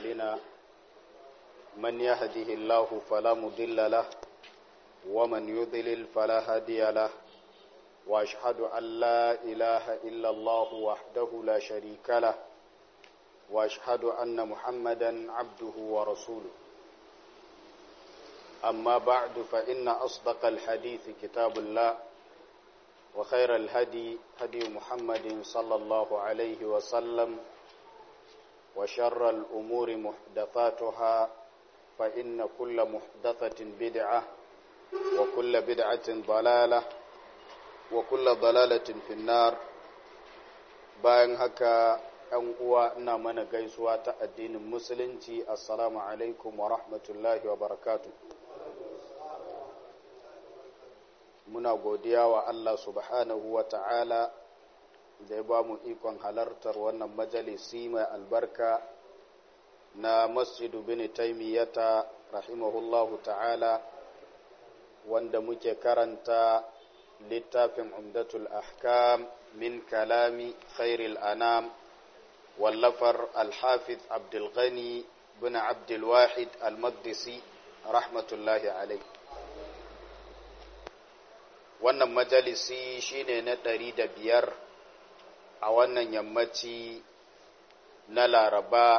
أعمالنا من يهده الله فلا مضل له ومن يضلل فلا هادي له وأشهد أن لا إله إلا الله وحده لا شريك له وأشهد أن محمدا عبده ورسوله أما بعد فإن أصدق الحديث كتاب الله وخير الهدي هدي محمد صلى الله عليه وسلم وشر الأمور محدثاتها فإن كل محدثة بدعة وكل بدعة ضلالة وكل ضلالة في النار bayan haka ‘yan uwa ina mana gaisuwa ta addinin musulunci assalamu alaikum wa rahmatullahi wa barakatu muna godiya wa Allah subhanahu wa ta'ala da ya ba mu ikon halartar wannan majalisi mai albarka na masjidu bin taimiyyata rahimahullahu ta'ala wanda muke karanta littafin umdatul ahkam min kalami khairil anam wallafar alhafiz abdulghani bin abdulwahid almaqdisi rahmatullahi alai wannan majalisi shine na ɗari da biyar a wannan yammaci na laraba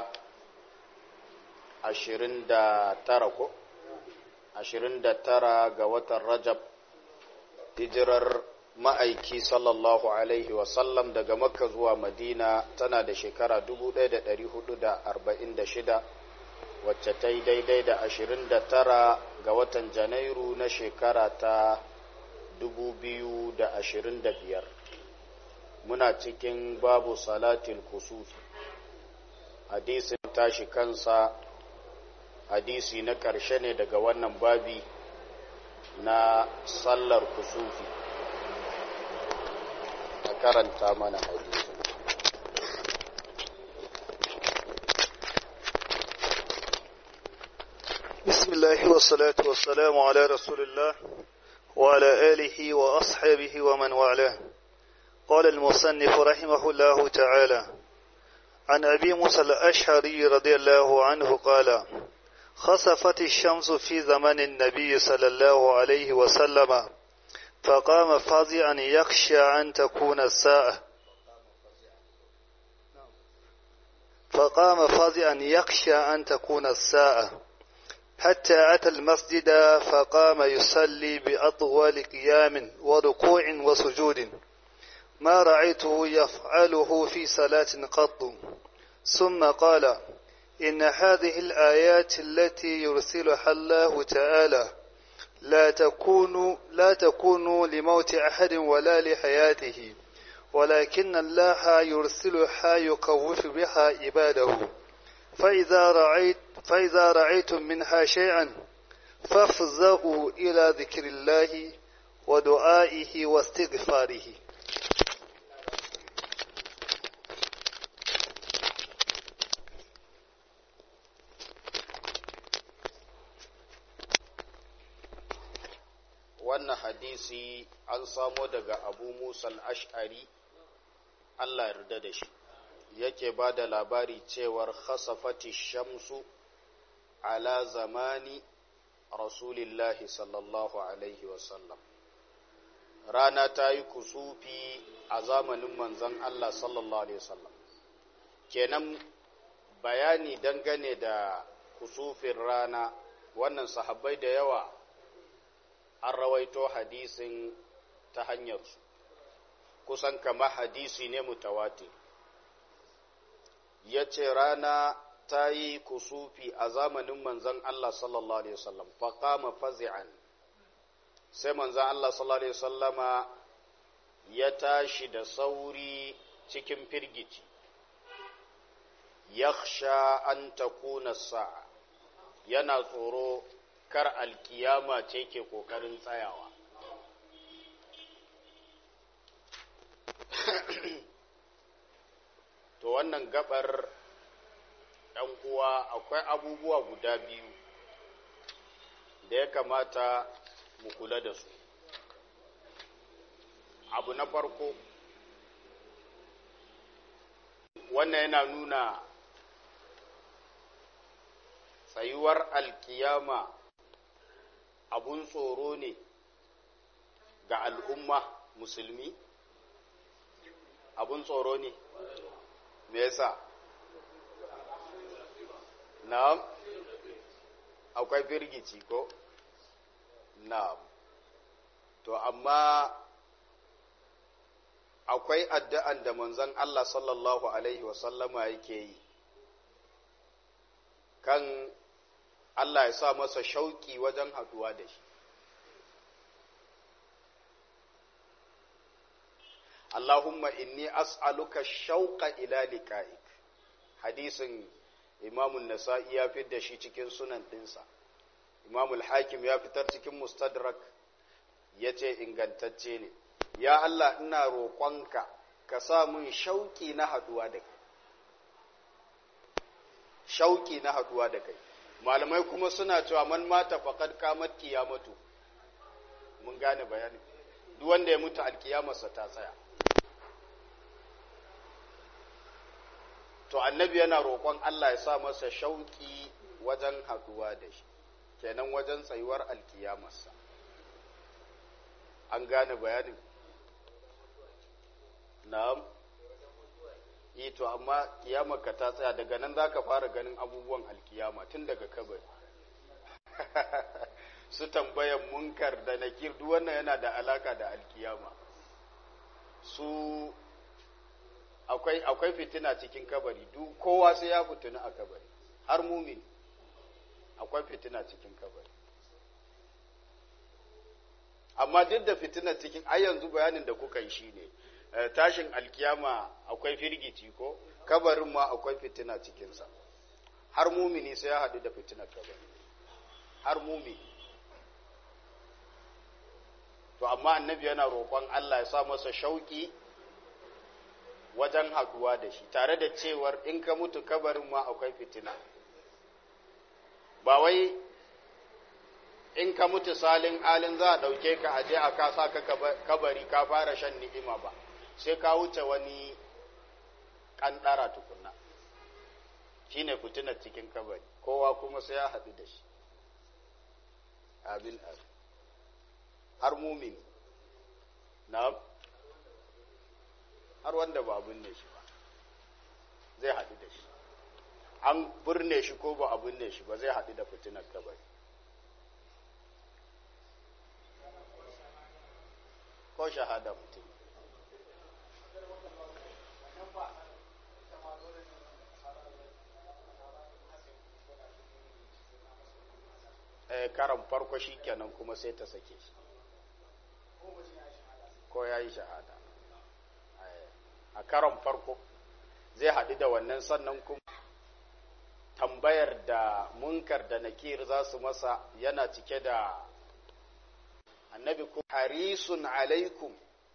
ashirin da tara ko ashirin da tara ga watan rajab hijirar ma'aiki sallallahu alaihi wasallam daga makka zuwa madina tana da shekara 1446 wacce ta yi daidai da 29 ga watan janairu na shekara ta 2025 muna cikin babu salatin kusufi hadisin tashi kansa hadisi na ƙarshe ne daga wannan babi na sallar kusufi a karanta mana hadisi بسم الله والصلاة والسلام على رسول الله وعلى آله وأصحابه ومن والاه قال المصنف رحمه الله تعالى عن أبي موسى الأشعري رضي الله عنه قال خسفت الشمس في زمن النبي صلى الله عليه وسلم فقام فازعا يخشى أن تكون الساعة فقام فازعا يخشى أن تكون الساعة حتى أتى المسجد فقام يصلي بأطول قيام وركوع وسجود ما رأيته يفعله في صلاة قط ثم قال إن هذه الآيات التي يرسلها الله تعالى لا تكون لا تكون لموت أحد ولا لحياته ولكن الله يرسلها يخوف بها عباده فإذا رأيت فإذا رأيتم منها شيئا فافزعوا إلى ذكر الله ودعائه واستغفاره wannan hadisi an samo daga abu musa ash'ari allah yarda da shi yake ba da labari cewar khasafati shamsu ala zamani rasulillahi sallallahu alaihi wasallam rana ta yi kusufi a zamanin manzan allah sallallahu alaihi wasallam kenan bayani dangane da kusufin rana wannan sahabbai da yawa an rawaito hadisin ta hanyarsu kusan kama hadisi ne mutawatir ya ce rana ta yi kusufi a zamanin manzan Allah sallallahu Alaihi wasallam faƙama fazi'an sai manzan Allah sallallahu Alaihi wasallama ya tashi da sauri cikin firgici yakhsha an takuna sa'a yana tsoro kar alkiyama ce ke kokarin tsayawa to wannan gabar ɗan uwa akwai abubuwa guda biyu da ya kamata mu kula da su abu na farko wannan yana nuna tsayuwar alkiyama abun tsoro ne ga al'umma musulmi abun tsoro ne me yasa na'am akwai firgici ko na'am to amma akwai addu'an da manzon Allah sallallahu alaihi wasallama yake yi kan Allah ya sa masa shauki wajen haduwa da shi Allahumma inni as'aluka shauqa ila liqa'ik hadisin Imam nasai ya fitar da shi cikin sunan dinsa Imam al-Hakim ya fitar cikin Mustadrak yace ingantacce ne ya Allah ina roƙonka ka sa mun shauki na haduwa da kai shauki na haduwa da kai malamai kuma suna cewa man mata faqad qamat qiyamatu mun gane bayani duk wanda ya mutu alkiyamarsa ta tsaya to annabi yana roƙon Allah ya sa masa shauki wajen haduwa da shi kenan wajen tsayuwar alkiyamarsa an gane bayanin na'am yi to amma kiyamarka ta tsaya daga nan za ka fara ganin abubuwan alkiyama tun daga kabari su tambayan munkar da nakir duk wannan yana da alaka da alkiyama su akwai akwai fitina cikin kabari duk kowa sai ya fituna a kabari har mumin akwai fitina cikin kabari amma duk da fitina cikin ai yanzu bayanin da kuka yi shine tashin alkiyama akwai firgici ko kabarin ma akwai fitina cikinsa har mumini sai ya haɗu da fitinar kabari har mumini to amma annabi yana roƙon Allah ya sa masa shauƙi wajen haɗuwa da shi tare da cewar in ka mutu kabarin ma akwai fitina ba wai in ka mutu salin alin za a ɗauke ka aje a kasa ka kabari ka fara shan ni'ima ba sai ka wuce wani ƙanɗara tukunna shi ne fitinar cikin kabari kowa kuma sai ya haɗu da shi abin abin har mumin na har wanda ba binne shi ba zai haɗu da shi an birne shi ko ba a binne shi ba zai haɗu da fitinar kabari ko shahada mutum karan farko shi kenan kuma sai ta sake shi ko ya yi shahada a karan farko zai haɗu da wannan sannan kuma tambayar da munkar da nakir za su masa yana cike da annabi ku harisun alaikum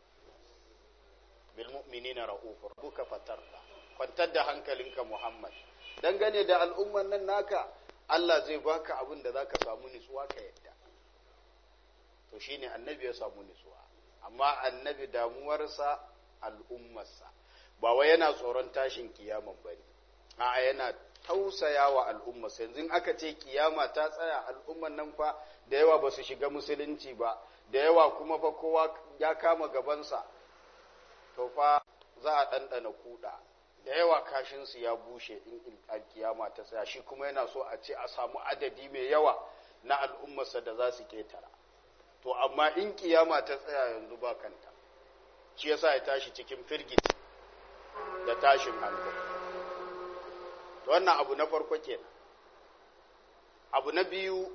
bil mu'minina ra'ufur buka fatarda kwantar da hankalinka muhammad dangane da al'umman nan naka Allah zai baka abin da zaka samu nutsuwa ka yadda to shine annabi ya samu nutsuwa amma annabi damuwarsa al'ummarsa ba wai yana tsoron tashin kiyaman bane a'a yana tausaya wa al'ummarsa yanzu aka ce kiyama ta tsaya al'umman nan fa da yawa ba su shiga musulunci ba da yawa kuma fa kowa ya kama gabansa to fa za a ɗanɗana kuɗa da yawa kashinsu ya bushe in alkiyama ta tsaya shi kuma yana so a ce a samu adadi mai yawa na al'ummarsa da za su ketara to amma in kiyama ta tsaya yanzu ba kanta shi yasa ya tashi cikin firgiti da tashin hankali to wannan abu na farko kenan abu na biyu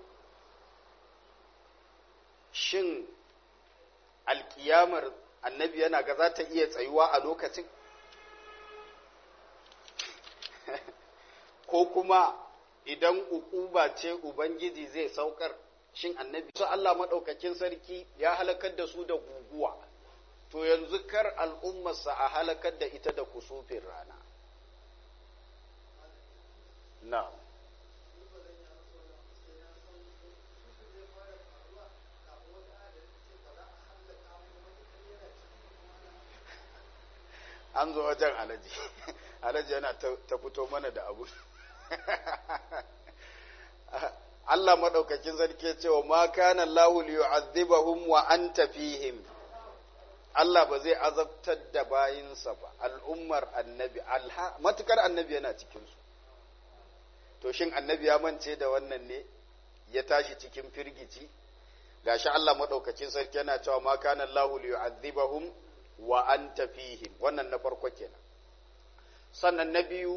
shin alkiyamar annabi yana ga za ta iya tsayuwa a lokacin ko kuma idan ukuba ce ubangiji zai saukar shin annabi su Allah maɗaukakin sarki ya halakar da su da guguwa to yanzu kar al'ummarsa a halakar da ita da kusufin rana na an zo wajen alaji alaji yana ta fito mana da abu Allah madaukakin sarki cewa ma kana Allahu liyu'adhibahum wa anta fihim Allah ba zai azabtar da bayinsa ba al'ummar annabi alha matukar annabi yana cikin su to shin annabi ya mance da wannan ne ya tashi cikin firgici gashi Allah madaukakin sarki yana cewa ma kana Allahu liyu'adhibahum wa anta fihim wannan na farko kenan sannan na biyu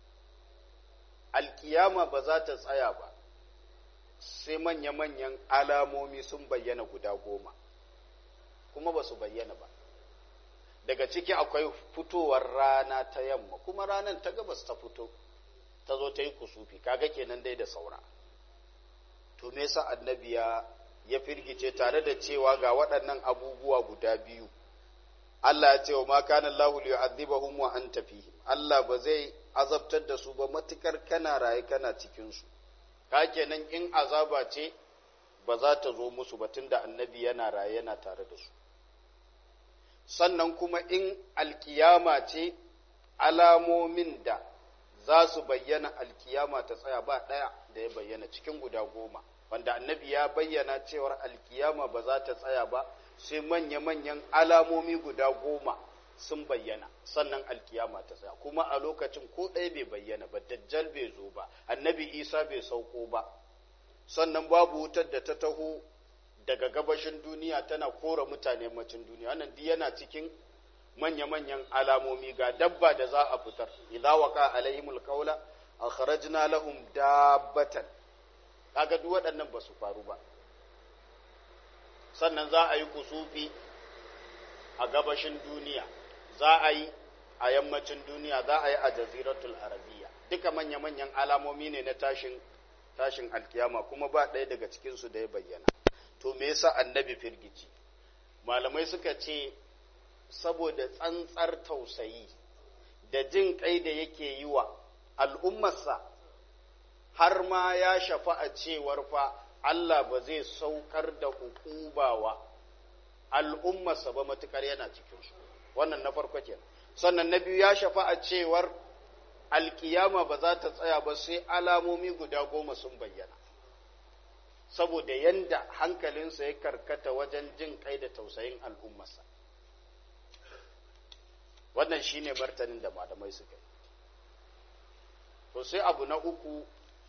alkiyama ba za ta tsaya ba sai manya-manyan alamomi sun bayyana guda goma kuma ba su bayyana ba daga ciki akwai fitowar rana ta yamma kuma ranar ta gabas ta fito ta zo ta yi kusufi kaga kenan dai da saura to me yasa annabi ya ya firgice tare da cewa ga waɗannan abubuwa guda biyu Allah ya ce wa ma kana Allahu liyu'adhibahum wa anta fihim Allah ba zai azabtar da su ba matukar kana raye kana cikin su ka kenan in azaba ce ba za ta zo musu ba tunda annabi yana raye yana tare da su sannan kuma in alkiyama ce alamomin da za su bayyana alkiyama ta tsaya ba ɗaya da ya bayyana cikin guda goma wanda annabi ya bayyana cewar alkiyama ba za ta tsaya ba sai manya-manyan alamomi guda goma sun bayyana sannan alkiyama ta tsaya kuma a lokacin ko ɗaya bai bayyana ba dajjal bai zo ba annabi isa bai sauko ba sannan babu wutar da ta taho daga gabashin duniya tana kora mutane macin duniya wannan duk yana cikin manya-manyan alamomi ga dabba da za a fitar idza waqa alaihimul qawla akhrajna lahum dabbatan kaga duk waɗannan ba su faru ba sannan za a yi kusufi a gabashin duniya za a yi a yammacin duniya za a yi a jaziratul arabiya duka manya-manyan alamomi ne na tashin tashin alkiyama kuma ba ɗaya daga cikinsu da ya bayyana to me yasa annabi firgici malamai suka ce saboda tsantsar tausayi da jin kai da yake yi wa al'ummarsa har ma ya shafa a cewar fa Allah ba zai saukar da hukubawa al'ummarsa ba matukar yana cikinsu wannan na farko kenan sannan na biyu ya shafa a cewar alkiyama ba za ta tsaya ba sai alamomi guda goma sun bayyana saboda yanda hankalinsa ya karkata wajen jin kai da tausayin al'ummarsa wannan shine martanin da malamai suka yi to sai abu na uku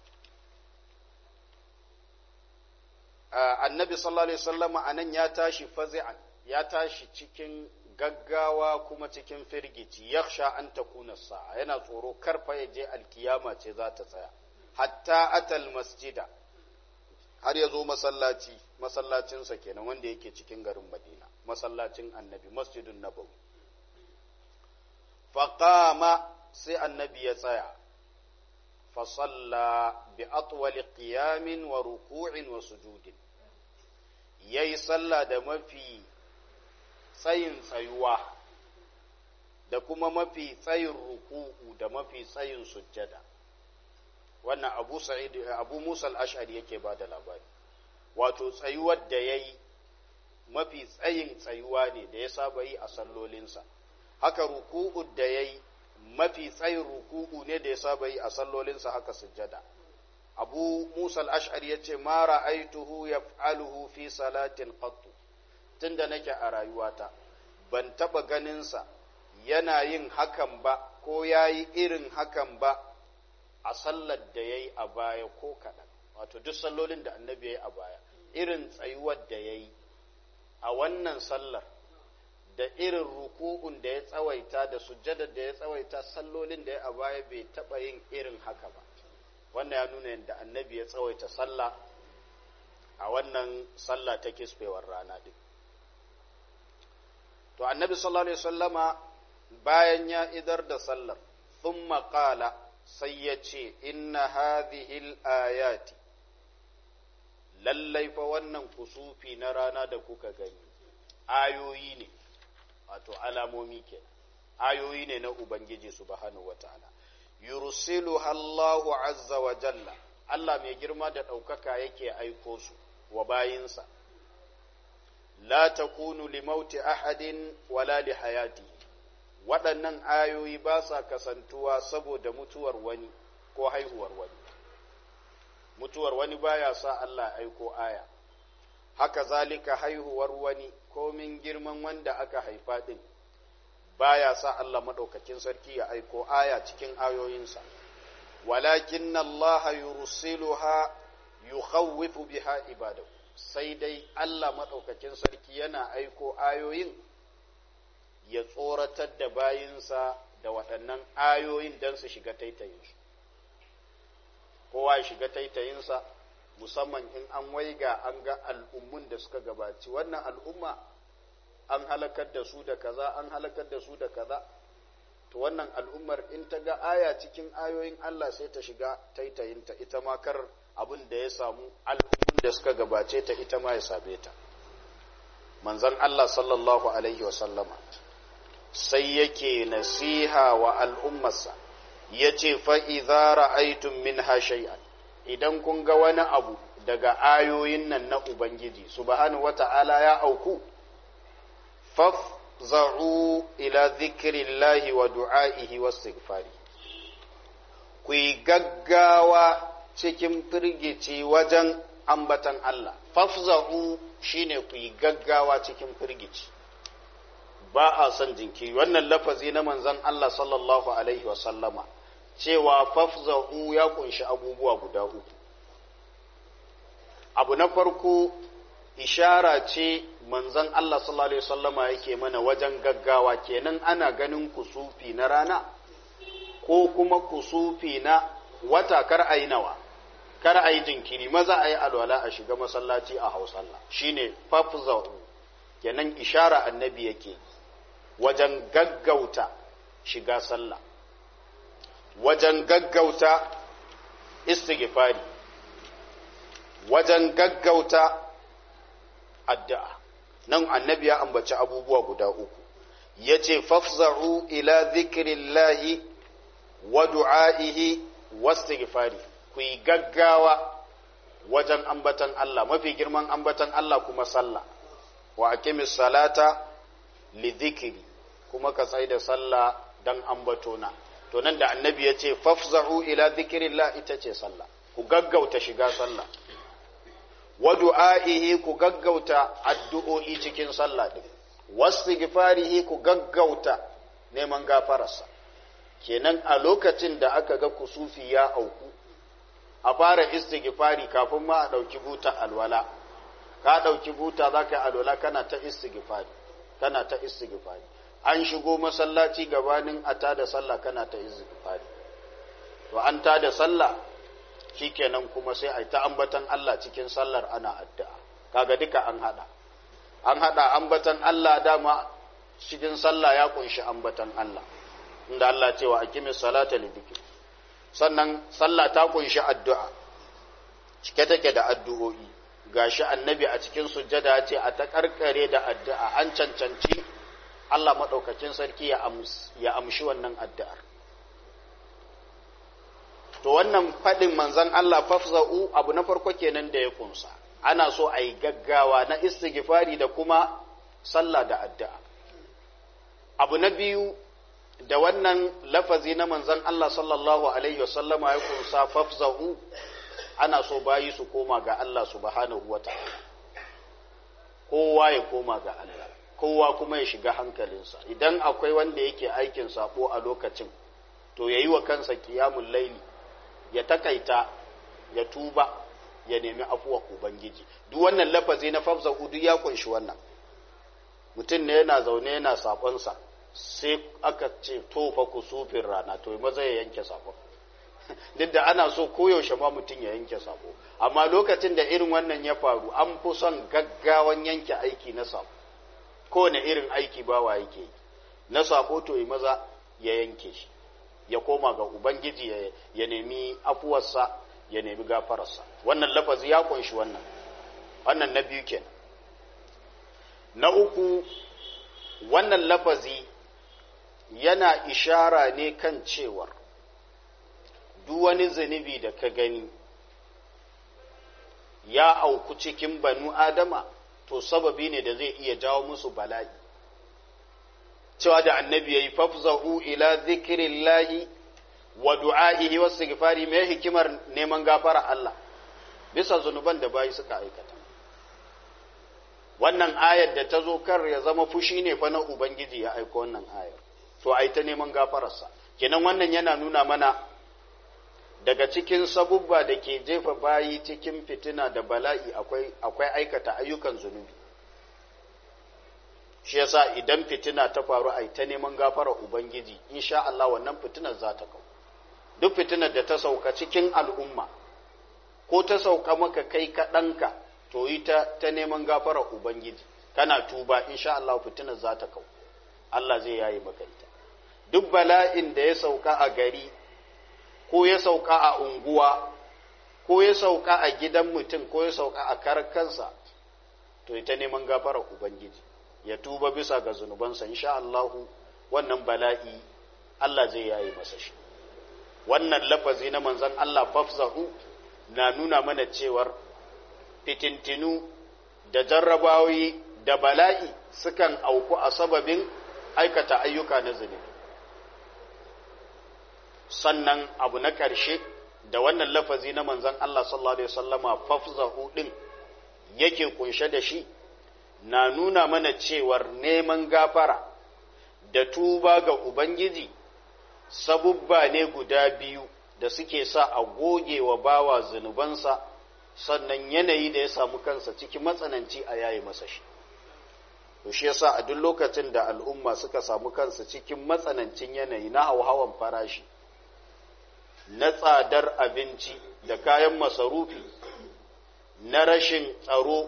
annabi sallallahu alaihi wasallama anan ya tashi fazi'an ya tashi cikin gaggawa kuma cikin firgici yakhsha an takuna sa'a yana tsoro karfa ya je alkiyama ce za ta tsaya hatta atal masjida har ya zo masallaci masallacinsa kenan wanda yake cikin garin madina masallacin annabi masjidun nabawi faqama sai annabi ya tsaya fasalla bi atwali qiyamin wa ruku'in wa sujudin yayi sallah da mafi tsayin tsayuwa da kuma mafi tsayin ruku'u da mafi tsayin sujjada wannan abu sa'id abu musa al-ash'ari yake ba da labari wato tsayuwar da yayi mafi tsayin tsayuwa ne da ya saba yi a sallolinsa haka ruku'u da yayi mafi tsayin ruku'u ne da ya saba yi a sallolinsa haka sujjada abu musa al-ash'ari yace ma ra'aituhu yaf'aluhu fi salatin qattu tunda nake a rayuwata ban taba ganinsa yana yin hakan ba ko yayi irin hakan ba a sallar da ya yi a baya ko kaɗan wato duk sallolin da annabi ya yi a baya irin tsayuwar da ya yi a wannan sallar da irin ruku'un da ya tsawaita da sujjadar da ya tsawaita sallolin da ya a baya bai taɓa yin irin haka ba wannan ya nuna yadda annabi ya tsawaita sallah a wannan sallah ta kisfewar rana din to annabi sallallahu alaihi wasallama bayan ya idar da sallar thumma qala sai ya ce inna hadhihil ayati lallai fa wannan kusufi na rana da kuka gani ayoyi ne wato alamomi ke ayoyi ne na ubangiji subhanahu wataala yursilu Allahu azza wa jalla Allah mai girma da ɗaukaka yake aiko su wa bayinsa la takunu li mauti ahadin wala li hayati waɗannan ayoyi ba sa kasantuwa saboda mutuwar wani ko haihuwar wani mutuwar wani baya sa Allah aiko aya haka zalika haihuwar wani komin girman wanda aka haifa din baya sa Allah madaukakin sarki ya aiko aya cikin ayoyinsa walakin Allah yursiluha yukhawwifu biha ibadahu sai dai Allah madaukakin sarki yana aiko ayoyin ya tsoratar da bayinsa da waɗannan ayoyin don su shiga taitayinsu kowa ya shiga taitayinsa musamman in an waiga an ga al'ummun da suka gabaci wannan al'umma an halakar da su da kaza an halakar da su da kaza to wannan al'ummar in ta ga aya cikin ayoyin Allah sai ta shiga taitayinta ita ma kar abin da ya samu al'ummun da suka gabace ta ita ma ya same ta manzon Allah sallallahu alaihi wasallama sai yake nasiha wa al'ummarsa ya ce fa'iza ra'aitun min shay'an idan kun ga wani abu daga ayoyin nan na Ubangiji, subhanahu wata'ala ya auku, fafza'u ila zikirillahi wa du'a'ihi wa istighfari ku yi gaggawa cikin firgici wajen ambatan Allah, fafza'u shine ku yi gaggawa cikin firgici. ba a son jinkiri wannan lafazi na manzon Allah sallallahu alaihi wa sallama cewa fafza'u ya kunshi abubuwa guda uku abu na farko ishara ce manzon Allah sallallahu alaihi wasallama yake mana wajen gaggawa kenan ana ganin kusufi na rana ko kuma kusufi na wata kar ayi nawa kar ayi jinkiri maza ayi alwala a shiga masallaci a hausalla shine fafza'u kenan ishara annabi yake wajen gaggauta shiga sallah wajen gaggauta istighfari wajen gaggauta addu'a nan annabi ya ambaci abubuwa guda uku ya ce fafza'u ila zikirillahi wa du'a'ihi wastighfari ku yi gaggawa wajen ambatan Allah mafi girman ambatan Allah kuma sallah wa aqimis salata li dhikri kuma ka tsai da sallah dan ambatona to nan da annabi ya ce fafza'u ila dhikrillah ita ce sallah ku gaggauta shiga sallah wa du'a'ihi ku gaggauta addu'o'i cikin sallah din wastighfarihi ku gaggauta neman gafararsa kenan a lokacin da aka ga kusufi ya auku a fara istighfari kafin ma a ɗauki buta alwala ka ɗauki buta za ka yi alwala kana ta istighfari kana ta istighfari an shigo masallaci gabanin a tada sallah kana ta istighfari to an tada sallah shikenan kuma sai ai ta ambatan Allah cikin sallar ana addu'a kaga duka an hada an hada ambatan Allah dama cikin sallah ya kunshi ambatan Allah inda Allah cewa aqimis salata lidhikri sannan sallah ta kunshi addu'a cike take da addu'o'i gashi annabi a cikin sujjada ce a ta karkare da addu'a an cancanci Allah madaukakin sarki ya amshi wannan addu'ar to wannan faɗin manzan Allah fafza'u abu na farko kenan da ya kunsa ana so a yi gaggawa na istighfari da kuma sallah da addu'a abu na biyu da wannan lafazi na manzan Allah sallallahu alaihi wasallama ya kunsa fafza'u ana so bayi su koma ga Allah subhanahu wa ta'ala kowa ya koma ga Allah kowa kuma ya shiga hankalinsa idan akwai wanda yake aikin sabo a lokacin to yayi wa kansa qiyamul laili ya takaita ya tuba ya nemi afuwa ubangiji duk wannan lafazi na fafza hudu ya kunshi wannan mutum ne yana zaune yana sakonsa sai aka ce tofa kusufin rana to maza ya yanke sakon duk da ana so koyaushe ma mutum ya yanke sako amma lokacin da irin wannan ya faru an fi son gaggawan yanke aiki na sako kowane irin aiki bawa yake yi na sako to yi maza ya yanke shi ya koma ga Ubangiji ya nemi afuwarsa ya nemi gafararsa wannan lafazi ya kunshi wannan wannan na biyu kenan na uku wannan lafazi yana ishara ne kan cewar duk wani zunubi da ka gani ya auku cikin banu adama to sababi ne da zai iya jawo musu bala'i cewa da annabi yayi fafza'u ila zikrillahi wa du'a'ihi wa istighfari mai hikimar neman gafara Allah bisa zunuban da bayi suka aikata wannan ayar da ta zo kar ya zama fushi ne fa na ubangiji ya aiko wannan ayar to ai ta neman gafararsa kenan wannan yana nuna mana daga cikin sabubba da ke jefa bayi cikin fitina da bala'i akwai akwai aikata ayyukan zunubi shi yasa idan fitina ta faru ai ta neman gafarar ubangiji insha Allah wannan fitinar za ta kau duk fitinar da ta sauka cikin al'umma ko ta sauka maka kai kaɗanka to yi ta, ta neman gafarar ubangiji kana tuba insha Allah fitinar za ta kau Allah zai yayi maka ita duk bala'in da ya sauka a gari ko ya sauka a unguwa ko ya sauka a gidan mutum ko ya sauka a karkansa to ita neman gafarar ubangiji ya tuba bisa ga zunubansa insha Allahu wannan bala'i Allah zai yayi masa shi wannan lafazi na manzon Allah fafzahu na nuna mana cewar fitintinu da jarrabawi da bala'i sukan auku a sababin aikata ayyuka na zunubi sannan abu na ƙarshe da wannan lafazi na manzon Allah sallallahu alaihi wasallama fafzahu din yake kunshe da shi na nuna mana cewar neman gafara da tuba ga Ubangiji sabubba ne guda biyu da suke sa a goge wa bawa zunubansa sannan yanayi da ya samu kansa cikin matsananci a yayi masa shi. To shi yasa a duk lokacin da al'umma suka samu kansa cikin matsanancin yanayi na hauhawan farashi, na tsadar abinci da kayan masarufi, na rashin tsaro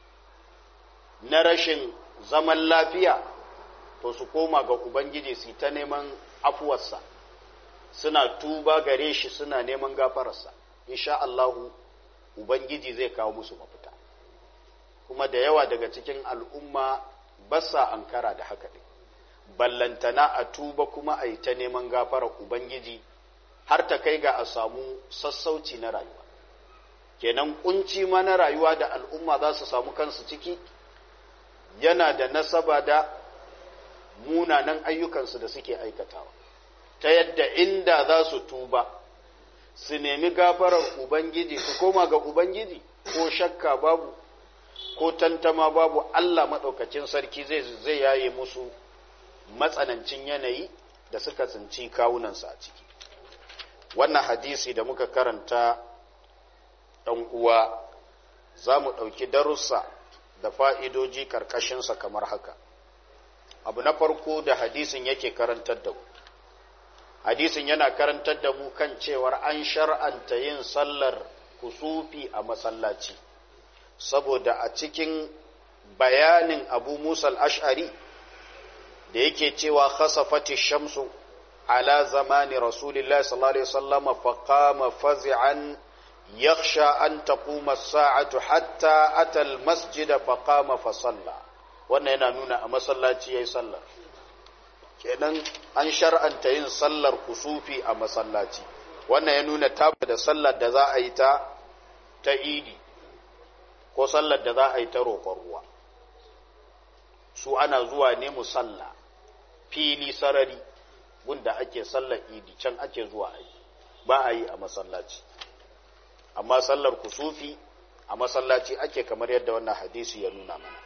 na rashin zaman lafiya to su koma ga Ubangiji su ta neman afuwarsa suna tuba gare shi suna neman gafararsa insha Allahu Ubangiji zai kawo musu mafita kuma da yawa daga cikin al'umma ba sa ankara da haka ɗin ballantana a tuba kuma a yi ta neman gafarar Ubangiji har ta kai ga a samu sassauci na rayuwa kenan kunci ma na rayuwa da al'umma za su samu kansu ciki yana da nasaba da munanan ayyukansu da suke aikatawa ta yadda inda za su tuba su nemi gafarar ubangiji su koma ga ubangiji ko shakka babu ko tantama babu Allah maɗaukacin sarki zai zai yaye musu matsanancin yanayi da suka tsinci kawunansu a ciki wannan hadisi da muka karanta ɗan uwa za mu ɗauki darussa da fa'idoji ƙarƙashinsa kamar haka. Abu na farko da hadisin yake karantar da mu. Hadisin yana karantar da mu kan cewar an shar'anta yin sallar kusufi a masallaci, saboda a cikin bayanin Abu Musa al'ash'ari da yake cewa khasafati shamsu ala zamani Rasulullah sallallahu Alaihi wasallama faƙama fazi'an يخشى أن تقوم الساعة حتى أتى المسجد فقام فصلى wannan yana nuna a masallaci ya yi sallar kenan an shar'anta yin sallar kusufi a masallaci wannan ya nuna tabbata da sallar da za a yi ta ta idi ko sallar da za a yi ta roƙon ruwa su ana zuwa ne musalla fili sarari gunda ake sallar idi can ake zuwa a yi ba a yi a masallaci amma sallar kusufi a masallaci ake kamar yadda wannan hadisi ya nuna mana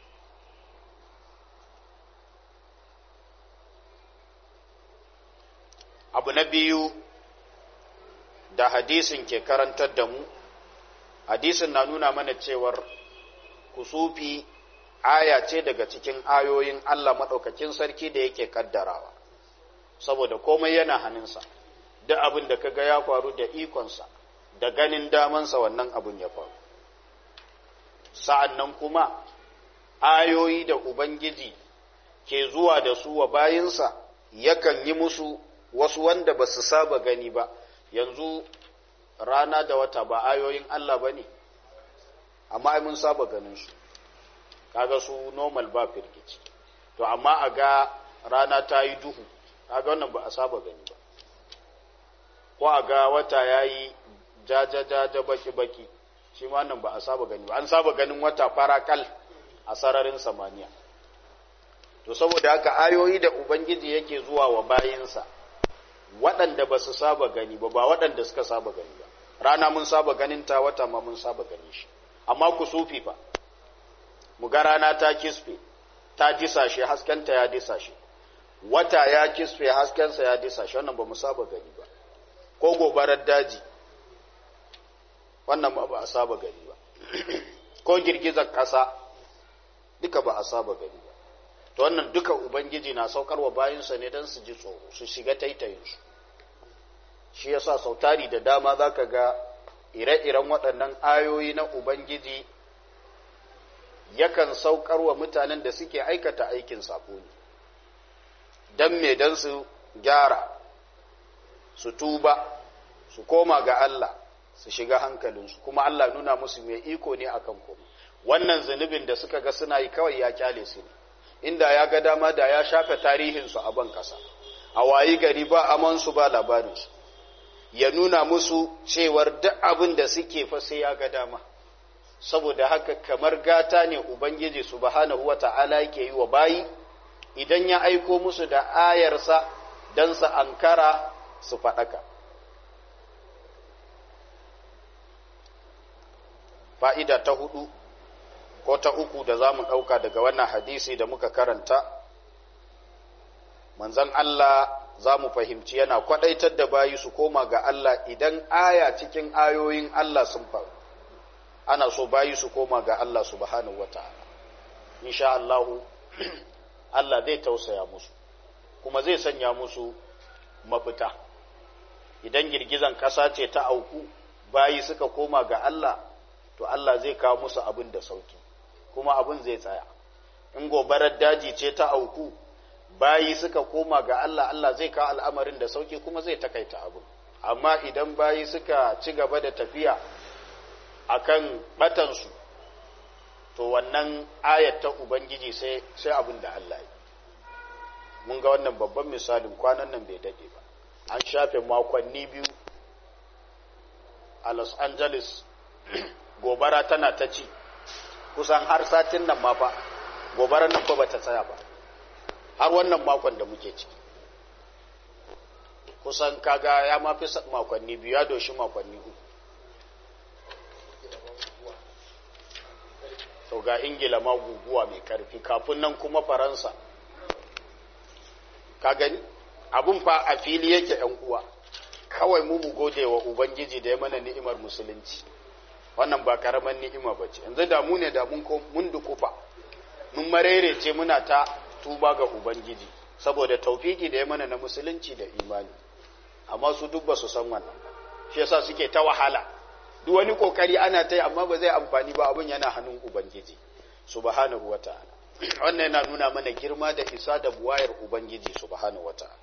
abu na biyu da hadisin ke karantar da mu hadisin na nuna mana cewar kusufi aya ce daga cikin ayoyin Allah maɗaukakin sarki da yake kaddarawa saboda komai yana hannunsa duk abin da kaga ya faru da ikonsa da ganin damansa wannan abin ya faru sa'an nan kuma ayoyi da Ubangiji ke zuwa da su wa bayinsa yakan yi musu wasu wanda ba su saba gani ba yanzu rana da wata ba ayoyin Allah ba ne amma mun saba ganin su kaga su normal ba firgici to amma a ga rana ta yi duhu kaga wannan ba a saba gani ba ko a ga wata ya yi jajajaja baki-baki shi ma nan ba a saba gani ba an saba ganin wata farakal a sararin samaniya to saboda haka ayoyi da ubangiji yake zuwa wa bayinsa waɗanda ba su saba gani ba ba waɗanda suka saba gani ba rana mun saba ganin ta wata ma mun saba ganin shi amma kusufi fa mu ga rana ta kisfe ta disashe haskenta ya disashe wata ya kisfe haskensa ya disashe wannan ba mu saba gani ba ko gobarar daji wannan ba a saba gani ba ko girgizar ƙasa duka ba a saba gani ba to wannan duka ubangiji na saukarwa bayansa ne don su ji tsoro su shiga taitayinsu shi yasa sautari da dama za ka ga ire-iren waɗannan ayoyi na ubangiji yakan saukarwa mutanen da suke aikata aikin sako ne don me don su gyara su tuba su koma ga Allah su shiga hankalinsu kuma Allah nuna musu mai iko ne akan komai wannan zunubin da suka ga suna yi kawai ya kyale su ne inda ya ga dama da ya shafe tarihinsu a ban kasa a wayi gari ba amansu ba labarinsu ya nuna musu cewar duk abin da suke fa sai ya ga dama saboda haka kamar gata ne ubangiji subhanahu wata'ala yake yi wa bayi idan ya aiko musu da ayarsa don su ankara su faɗaka fa'ida ta hudu ko ta uku da za mu ɗauka daga wannan hadisi da muka karanta manzan Allah za mu fahimci yana kwaɗaitar da bayi su koma ga Allah idan aya cikin ayoyin Allah sun faru ana so bayi su koma ga Allah subhanahu wa ta'ala insha Allahu Allah zai tausaya musu kuma zai sanya musu mafita idan girgizan ƙasa ce ta auku bayi suka koma ga Allah to Allah zai kawo musu abin da sauki kuma abin zai tsaya in gobarar daji ce ta auku bayi suka koma ga Allah Allah zai kawo al'amarin da sauki kuma zai takaita abin amma idan bayi suka ci gaba da tafiya akan batansu to wannan ayat ta ubangiji sai sai abin da Allah yi mun ga wannan babban misalin kwanan nan bai dade ba an shafe makonni biyu a Los Angeles gobara tana ta ci kusan har satin nan ma fa gobarar nan fa bata tsaya ba har wannan makon da muke ciki kusan kaga ya mafi makonni biyu ya doshi makonni uku to ga ingila ma guguwa mai karfi kafin nan kuma faransa ka gani abun fa a fili yake yan uwa kawai mu mu gode wa ubangiji da ya mana ni'imar musulunci wannan ba karaman ni'ima ba ce yanzu da mu ne da mun dukufa mun marerece muna ta tuba ga ubangiji saboda taufiki da ya mana na musulunci da imani amma su duk ba su san wannan shi yasa suke ta wahala duk wani kokari ana ta yi amma ba zai amfani ba abin yana hannun ubangiji subhanahu wata'ala wannan yana nuna mana girma da isa da buwayar ubangiji subhanahu wata'ala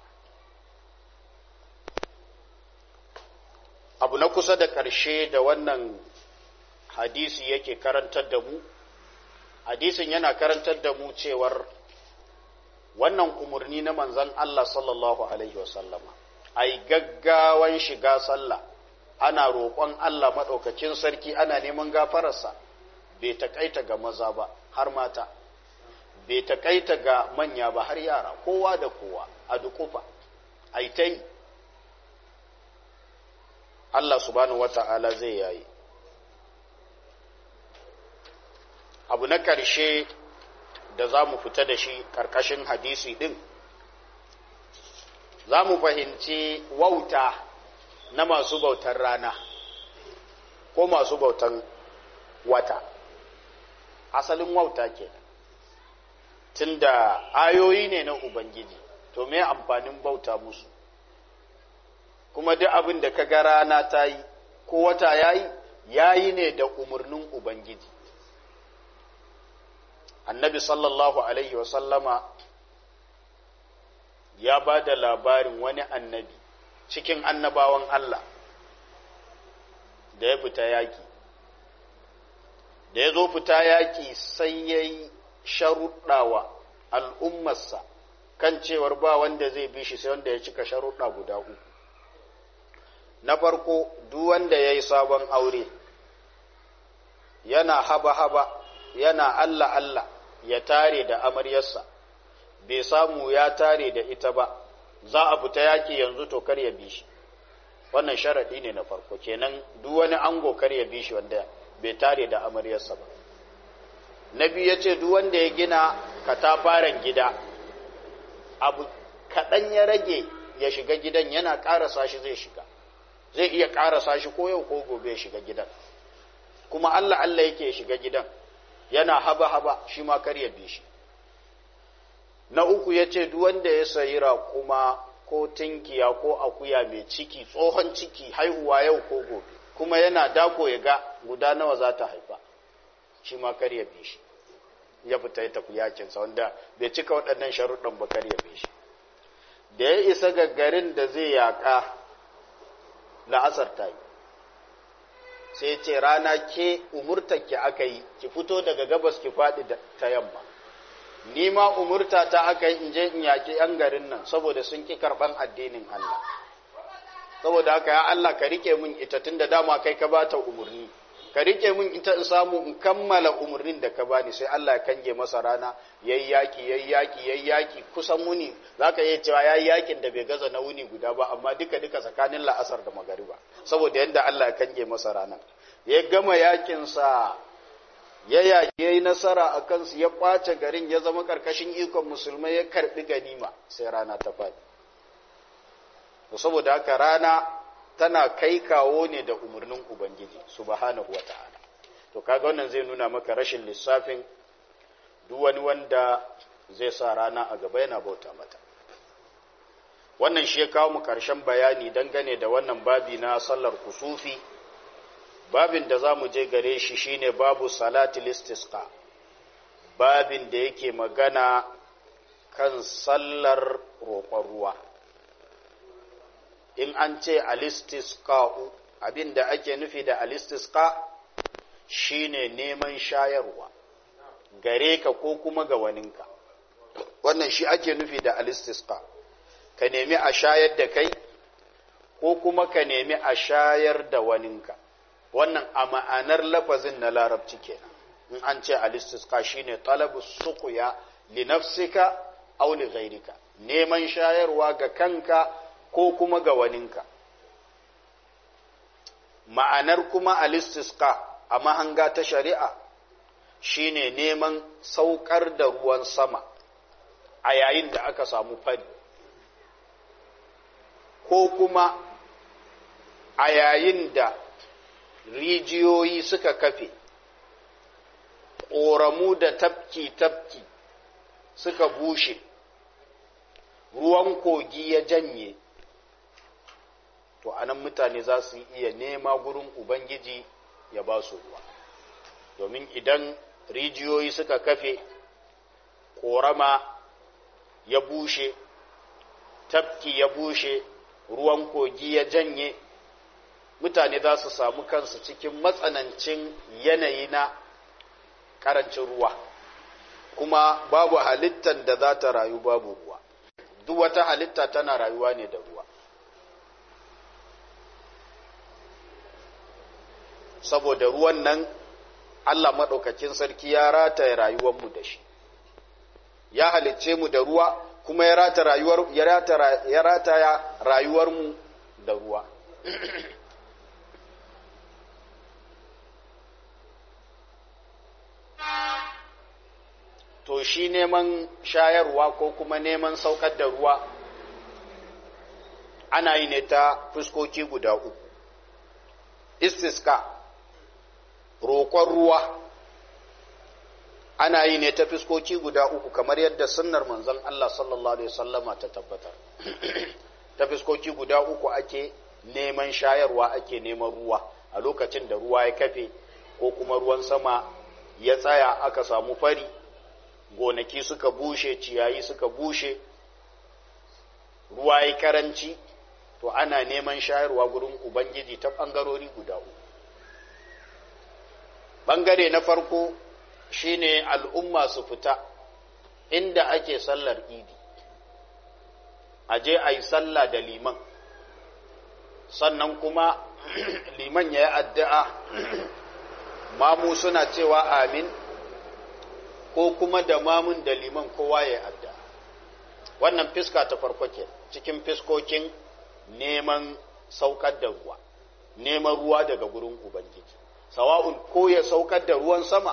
abu na kusa da ƙarshe da wannan hadisi yake karantar da mu hadisin yana karantar da mu cewar wannan umarni na manzan Allah sallallahu alaihi wasallama ai gaggawan shiga sallah ana roƙon Allah maɗaukakin sarki ana neman gafararsa bai taƙaita ga maza ba har mata bai taƙaita ga manya ba har yara kowa da kowa a dukufa ai ta yi Allah subhanahu wata'ala zai yayi abu na ƙarshe da za mu fita da shi ƙarƙashin hadisi ɗin za mu fahimci wauta na masu bautar rana ko masu bautan wata asalin wauta ke tunda ayoyi ne na ubangiji to me amfanin bauta musu kuma duk abin da ka ga rana ta yi ko wata ya yi ya yi ne da umarnin ubangiji annabi sallallahu alaihi wasallama ya ba da labarin wani annabi cikin annabawan Allah da ya fita yaƙi da ya zo fita yaƙi sai ya yi sharuɗawa al'ummarsa kan cewar ba wanda zai bi shi sai wanda ya cika sharuɗa guda uku na farko duk wanda ya yi sabon aure yana haba-haba yana Allah-Allah ya tare da amaryarsa bai samu ya tare da ita ba za a fita yaki yanzu to kar ya bi shi wannan sharaɗi ne na farko kenan duk wani ango kar ya bi shi wanda bai tare da amaryarsa ba na biyu ya ce duk wanda ya gina katafaren gida abu kaɗan ya rage ya shiga gidan yana ƙarasa shi zai shiga zai iya ƙarasa shi ko yau ko gobe ya shiga gidan kuma Allah Allah yake ya shiga gidan yana haba-haba shi ma kar ya bi shi na uku ya ce duk wanda ya sayi raƙuma ko tinkiya ko akuya mai ciki tsohon ciki haihuwa yau ko gobe kuma yana dako ya ga guda nawa za ta haifa shi ma kar ya bi shi ya fita ya tafi yakinsa wanda bai cika waɗannan sharuɗan ba kar ya bi shi da ya isa ga garin da zai yaƙa la'asar ta yi sai ce rana ke umurtar ki aka yi ki fito daga gabas ki faɗi ta yamma ni ma umurta ta aka yi in je in yaƙi 'yan garin nan saboda sun ƙi karɓan addinin Allah saboda haka ya Allah ka rike min ita tun da dama kai ka bata umarni ka rike min ita in samu in kammala umarnin da ka bani sai Allah ya kange masa rana yayi yaki yayi yaki yayi yaki kusan muni zaka iya cewa yayi yakin da bai gaza na wuni guda ba amma duka duka tsakanin la'asar da magariba saboda yanda Allah ya kange masa rana ya gama yakin sa ya yaki yayi nasara a kansu ya kwace garin ya zama karkashin ikon musulmai ya karbi ganima sai rana ta fadi saboda haka rana tana kai kawo ne da umarnin Ubangiji subhanahu wa ta'ala to kaga wannan zai nuna maka rashin lissafin duk wani wanda zai sa rana a gaba yana bauta mata wannan shi ya kawo mu karshen bayani dangane da wannan babi na sallar kusufi babin da za mu je gare shi shine babu salatul istisqa babin da yake magana kan sallar roƙon ruwa in an ce alistisqa'u abin da ake nufi da alistisqa shine neman shayarwa gare ka ko kuma ga waninka wannan shi ake nufi da alistisqa ka nemi a shayar da kai ko kuma ka nemi a shayar da waninka wannan a ma'anar lafazin na larabci kenan in an ce alistisqa shine talabu suqya li nafsika aw li ghayrika neman shayarwa ga kanka ko kuma ga waninka ma'anar kuma alistisqa a mahanga ta shari'a shine neman saukar da ruwan sama a yayin da aka samu fari ko kuma a yayin da rijiyoyi suka kafe ƙoramu da tafki-tafki suka bushe ruwan kogi ya janye to anan mutane za su iya nema gurin ubangiji ya ba su ruwa domin idan rijiyoyi suka kafe ƙorama ya bushe tafki ya bushe ruwan kogi ya janye mutane za su samu kansu cikin matsanancin yanayi na ƙarancin ruwa kuma babu halittar da za ta rayu babu ruwa duk wata halitta tana rayuwa ne da ruwa saboda ruwan nan Allah maɗaukakin sarki ya rataye rayuwarmu da shi ya halicce mu da ruwa kuma ya rata rayuwar ya rataya rayuwarmu da ruwa to shi neman shayarwa ko kuma neman saukar da ruwa ana yi ne ta fuskoki guda uku istiska roƙon ruwa ana yi ne ta fuskoki guda uku kamar yadda sunnar manzon Allah sallallahu alaihi wasallama ta tabbatar ta fuskoki guda uku ake neman shayarwa ake neman ruwa a lokacin da ruwa ya kafe ko kuma ruwan sama ya tsaya aka samu fari gonaki suka bushe ciyayi suka bushe ruwa ya karanci to ana neman shayarwa gurin ubangiji ta ɓangarori guda uku ɓangare na farko shine al'umma su fita inda ake sallar idi a je a yi sallah da liman sannan kuma liman ya yi addu'a mamu suna cewa amin ko kuma da mamun da liman kowa ya addu'a wannan fiska ta farko ke cikin fiskokin neman saukar da ruwa neman ruwa daga gurin ubangiji sawa'un ko ya saukar da ruwan sama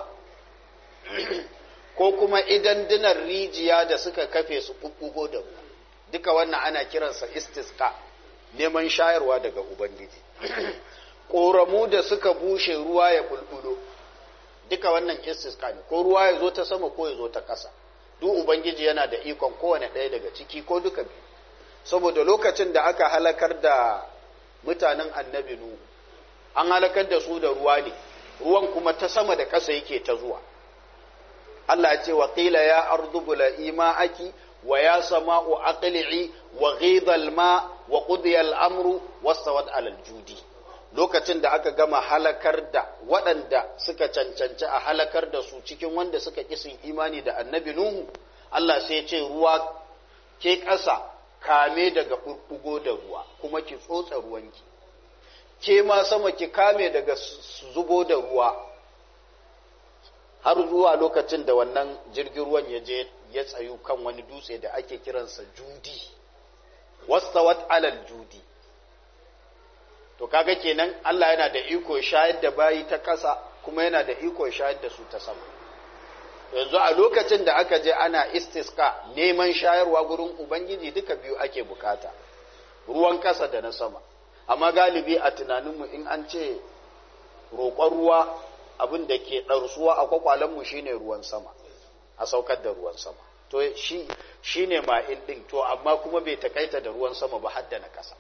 ko kuma idan dinar rijiya da suka kafe su ɓuɓɓugo da ruwa duka wannan ana kiransa istisqa neman shayarwa daga ubangiji ƙoramu da suka bushe ruwa ya bulbulo duka wannan istisqa ne ko ruwa ya zo ta sama ko ya zo ta ƙasa duk ubangiji yana da ikon kowane ɗaya daga ciki ko duka biyu saboda lokacin da aka halakar da mutanen annabi nuhu an halakar da su da ruwa ne ruwan kuma ta sama da ƙasa yake ta zuwa Allah ya ce wa qila ya ardu bula'i ma'aki wa ya sama'u aqli'i wa ghidha al-ma wa qudiya al-amru wastawat 'ala al-judi lokacin da aka gama halakar da waɗanda suka cancanci a halakar da su cikin wanda suka kisin imani da annabi nuhu Allah sai ya ce ruwa ke ƙasa kame daga ɓuɓɓugo da ruwa kuma ki tsotsa ruwanki ke ma sama ki kame daga zubo da ruwa har zuwa lokacin da wannan jirgin ruwan ya je ya tsayu kan wani dutse da ake kiransa judi wastawat alal judi to kaga kenan Allah yana da iko shayar da bayi ta ƙasa kuma yana da iko shayar da su ta sama yanzu a lokacin da aka je ana istiska neman shayarwa gurin ubangiji duka biyu ake bukata ruwan ƙasa da na sama amma galibi a tunaninmu in an ce roƙon ruwa abin da ke ɗarsuwa a kwakwalenmu shine ruwan sama a saukar da ruwan sama to shi shine ma'in ɗin to amma kuma bai takaita da ruwan sama ba hadda na ƙasa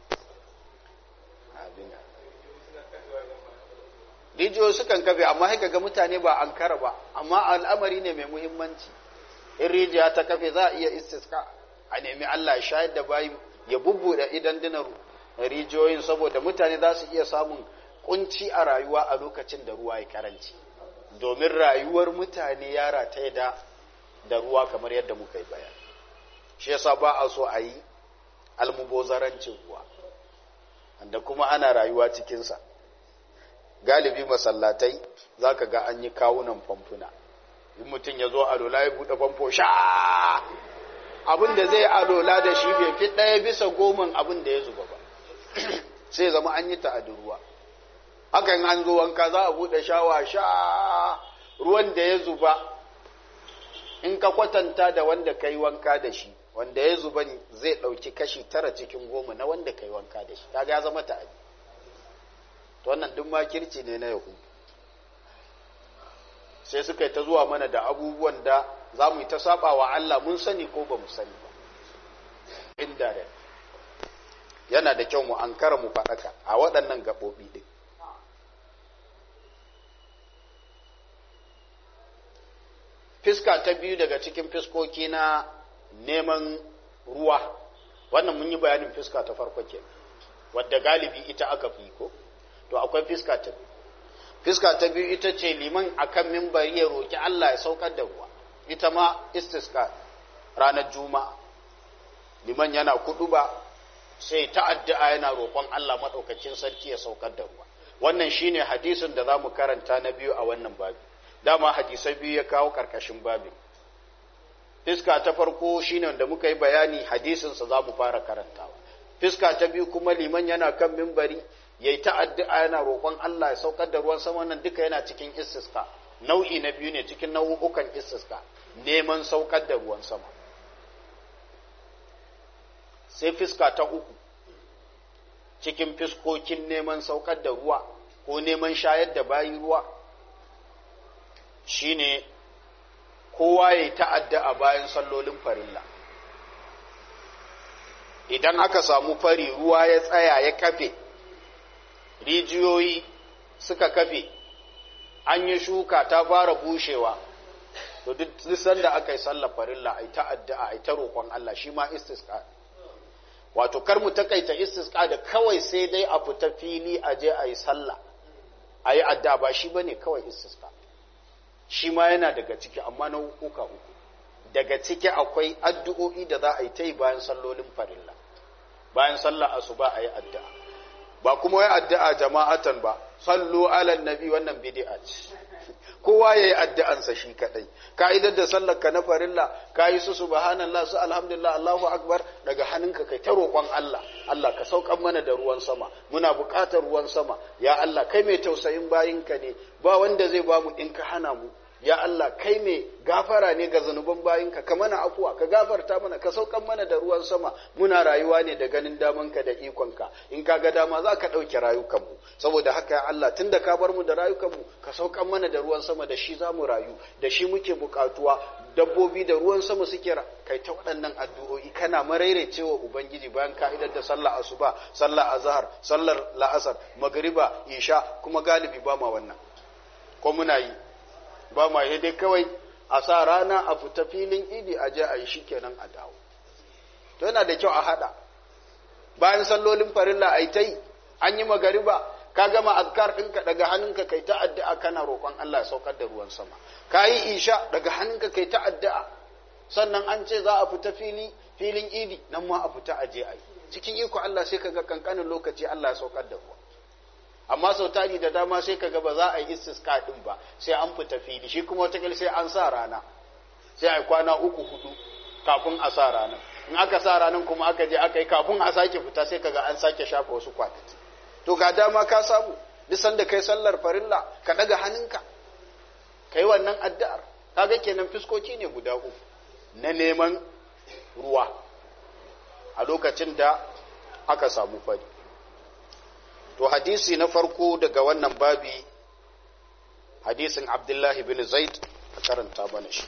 rijiyoyi sukan kafe amma haika ga mutane ba an kara ba amma al'amari ne mai muhimmanci in rijiya ta kafe za a iya istiska a nemi Allah shayar da bayi ya bubbuɗe idan dinar rijiyoyin saboda mutane za su iya samun kunci a rayuwa a lokacin da ruwa ya karanci domin rayuwar mutane ya rataye da da ruwa kamar yadda muka yi bayani shi yasa ba a so a yi almubozarancin ruwa da kuma ana rayuwa cikinsa galibi masallatai za ka ga an yi kawunan famfuna in mutum ya zo alola ya buɗe famfo sha abin da zai alola da shi bai fi ɗaya bisa goman abin da ya zuba ba sai zama an yi ta'adin ruwa hakan an zo wanka za a buɗe shawa sha ruwan da ya zuba in ka kwatanta da wanda ka yi wanka da shi wanda ya zuba zai ɗauki kashi tara cikin goma na wanda ka yi wanka da shi kaga ya zama ta'adi to wannan duk makirci ne na yahudu sai suka yi ta zuwa mana da abubuwan da za mu yi ta saba wa Allah mun sani ko ba mu sani ba indirect yana da kyau mu ankara mu faɗaka a waɗannan gaɓoɓi ɗin fiska ta biyu daga cikin fiskoki na neman ruwa wannan mun yi bayanin fiska ta farko ke wadda galibi ita aka fi ko to akwai fiska ta biyu fiska ta biyu ita ce liman akan mimbari ya roki Allah ya saukar da ruwa ita ma istiska ranar juma'a liman yana kudu ba sai ta addu'a yana roƙon Allah maɗaukacin sarki ya saukar da ruwa wannan shine hadisin da za mu karanta na biyu a wannan babi dama hadisai biyu ya kawo ƙarƙashin babin fiska ta farko shine wanda muka yi bayani hadisinsa za mu fara karantawa fiska ta biyu kuma liman yana kan mimbari ya yi ta'addu'a yana roƙon Allah ya saukar da ruwan sama nan duka yana cikin istiska nau'i na biyu ne cikin nau'ukan istiska neman saukar da ruwan sama sai fiska ta uku cikin fiskokin neman saukar da ruwa ko neman shayar da bayi ruwa shine kowa ya yi ta'addu'a bayan sallolin farilla idan aka samu fari ruwa ya tsaya ya kafe rijiyoyi suka kafe an yi shuka ta fara bushewa to duk sanda aka yi sallar farilla ai ta addu'a ai ta roƙon Allah shi ma istisqa wato kar mu takaita istisqa da kawai sai dai a fita fili a je a yi sallah a yi addu'a ba shi bane kawai istisqa shi ma yana daga ciki amma na uka uku daga ciki akwai addu'o'i da za a yi ta yi bayan sallolin farilla bayan sallar asuba a yi addu'a ba kuma wai addu'a jama'atan ba sallu ala nabi wannan bid'a ce kowa yayi addu'ansa shi kadai ka'idar da sallar ka na farilla kayi su subhanallah su alhamdulillah Allahu akbar daga hannunka kai ta roƙon Allah Allah ka saukan mana da ruwan sama muna buƙatar ruwan sama ya Allah kai mai tausayin bayinka ne ba wanda zai ba mu in ka hana mu ya Allah kai mai gafara ne ga zanuban bayinka ka mana afuwa ka gafarta mana ka saukan mana da ruwan sama muna rayuwa ne da ganin damanka da ikonka in ka ga dama za ka ɗauke rayukanmu saboda haka ya Allah tun da ka bar mu da rayukanmu ka saukan mana da ruwan sama da shi za mu rayu da shi muke buƙatuwa dabbobi da ruwan sama suke kai ta waɗannan addu'o'i kana maraicewa ubangiji bayan ka'idar da sallah asuba sallah azhar sallar la'asar magriba isha kuma galibi ba ma wannan ko muna yi ba ma dai kawai a sa rana a fita filin idi a je a yi shi kenan a dawo to yana da kyau a haɗa bayan sallolin farilla a yi ta yi an yi magariba ka gama azkar ɗinka daga hannunka kai ta addu'a kana roƙon Allah ya saukar da ruwan sama ka yi isha daga hannunka kai ta addu'a sannan an ce za a fita fili filin idi nan ma a fita a je a yi cikin iko Allah sai ka ga kankanin lokaci Allah ya saukar da ruwa amma sau tari da dama sai kaga ba za a yi istisqa din ba sai an fita fili shi kuma wata sai an sa rana sai a kwana uku hudu kafin a sa ranar in aka sa ranar kuma aka je aka yi kafin a sake fita sai kaga an sake shafa wasu kwanaki to ga dama ka samu duk sanda kai sallar farilla ka daga hannunka kai wannan addu'ar kaga kenan fiskoki ne guda uku na neman ruwa a lokacin da aka samu fari to hadisi na farko daga wannan babi hadisin abdullahi bin zaid a karanta bana shi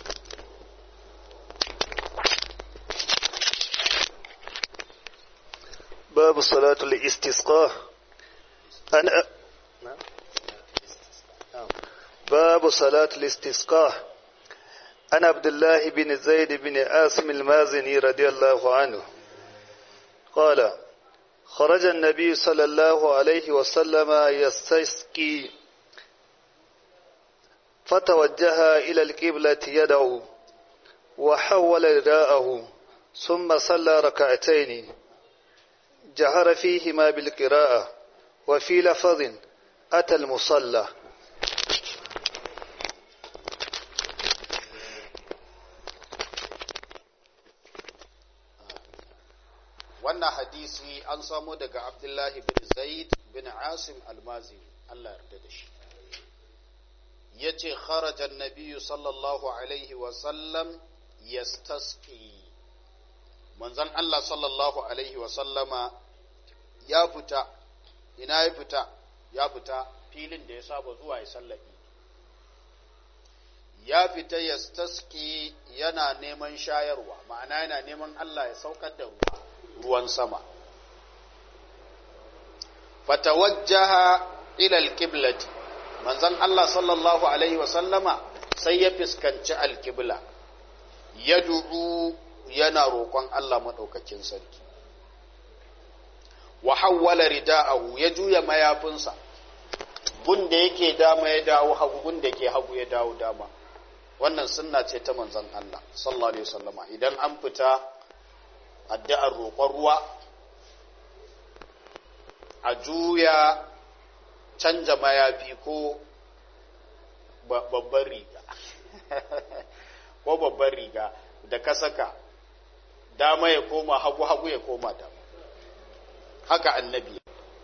باب صلاة الاستسقاء أنا باب صلاة الاستسقاء عن عبد الله بن زيد بن عاصم المازني رضي الله عنه قال خرج النبي صلى الله عليه وسلم يستسقي فتوجه إلى القبلة يدعو وحول رداءه ثم صلى ركعتين جهر فيهما بالقراءة وفي لفظ أتى المصلى wannan hadisi an samo daga abdullahi bin zaid bin asim almazi Allah yarda da shi ya ce kharajan nabiyu sallallahu alaihi wasallam yastasqi manzon Allah sallallahu alaihi wasallama ya fita ina ya fita ya fita filin da ya saba zuwa ya sallaki ya fita yastasqi yana neman shayarwa ma'ana yana neman Allah ya saukar da ruwa ruwan sama fatawajjaha ila alqiblati manzon Allah sallallahu alaihi wasallama sai ya fuskanci alqibla yad'u yana roƙon Allah madaukakin sarki wa hawwala rida'ahu ya juya mayafinsa gun da yake dama ya dawo hagu gun da ke hagu ya dawo dama wannan sunna ce ta manzon Allah sallallahu alaihi wasallama idan an fita addu'ar roƙon ruwa a juya canja mayafi ko babban riga ko babban riga da ka saka dama ya koma hagu-hagu ya koma dama haka annabi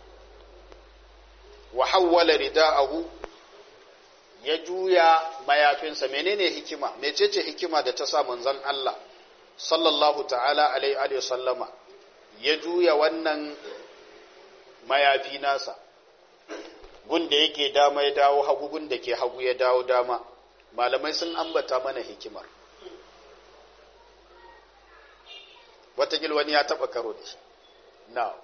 wa hawwala rida'ahu ya juya mayafinsa menene hikima mecece hikima da ta sa manzon Allah sallallahu ta'ala alaihi sallama ya juya wannan mayafi nasa gun da yake dama ya dawo hagu gun da ke hagu ya dawo dama malamai sun ambata mana hikimar watakil wani ya taba karo da shi na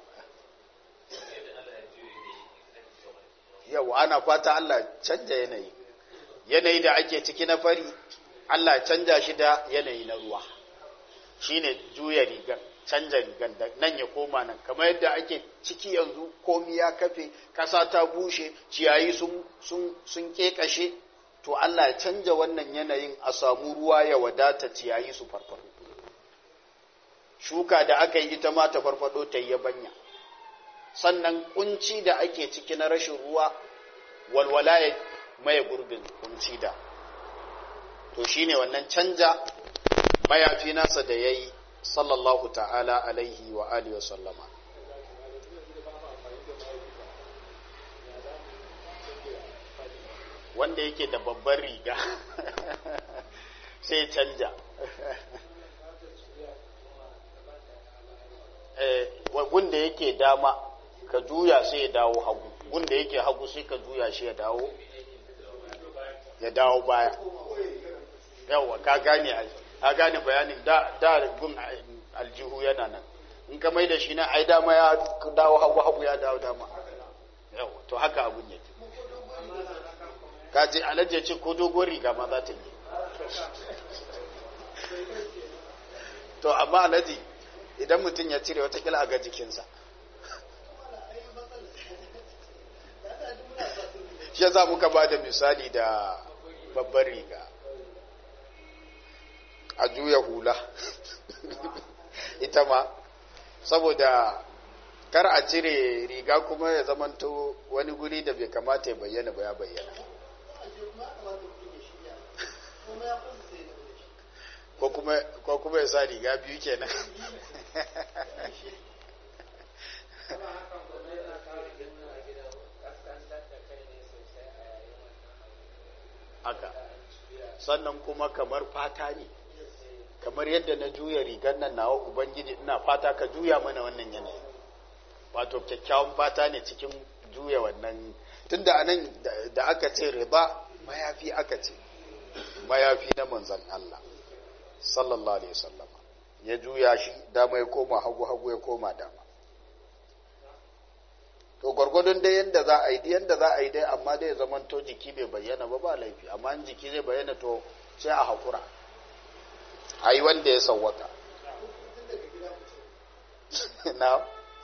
yau ana kwata Allah canja yanayi yanayi da ake ciki na fari Allah canja shi da yanayi na ruwa shine juya rigar canja rigar da nan ya koma nan kamar yadda ake ciki yanzu komi ya kafe ƙasa ta bushe ciyayi sun sun sun kekashe to Allah ya canja wannan yanayin a samu ruwa ya wadata ciyayi su farfado shuka da aka yi ita ma ta farfado ta yi yabanya sannan kunci da ake ciki na rashin ruwa walwala ya maye gurbin kunci da to shine wannan canja mayafi nasa da ya yi sallallahu ta'ala alaihi wa alihi wa sallama wanda yake da babbar riga sai canja wanda yake dama ka juya sai ya dawo hagu wanda yake hagu sai ka juya shi ya dawo ya dawo baya yawa ka gane ka gane bayanin da da gun aljihu yana nan in ka mai da shi na ai dama ya dawo hagu hagu ya dawo dama yawa to haka abun yake ka je alaje ce ko dogon riga ma za ta yi to amma alaji idan mutum ya cire watakila a ga jikinsa shi za muka ba da misali da babbar riga a juya hula ita ma saboda kar a cire riga kuma ya zamanto wani guri da bai kamata ya bayyana ba ya bayyana ko kuma ya sa riga biyu kenan haka sannan kuma kamar fata ne kamar yadda na juya rigar nan nawa ubangiji ina fata ka juya mana wannan yanayi wato kyakkyawan fata ne cikin juya wannan tunda anan da aka ce riba mayafi aka ce mayafi na manzan Allah sallallahu alaihi wasallam ya juya shi dama ya koma hagu hagu ya koma dama to gwargwadon dai yanda za a yi dai yanda za a yi dai amma dai zaman to jiki bai bayyana ba ba laifi amma in jiki zai bayyana to sai a hakura a yi wanda ya sawwaka na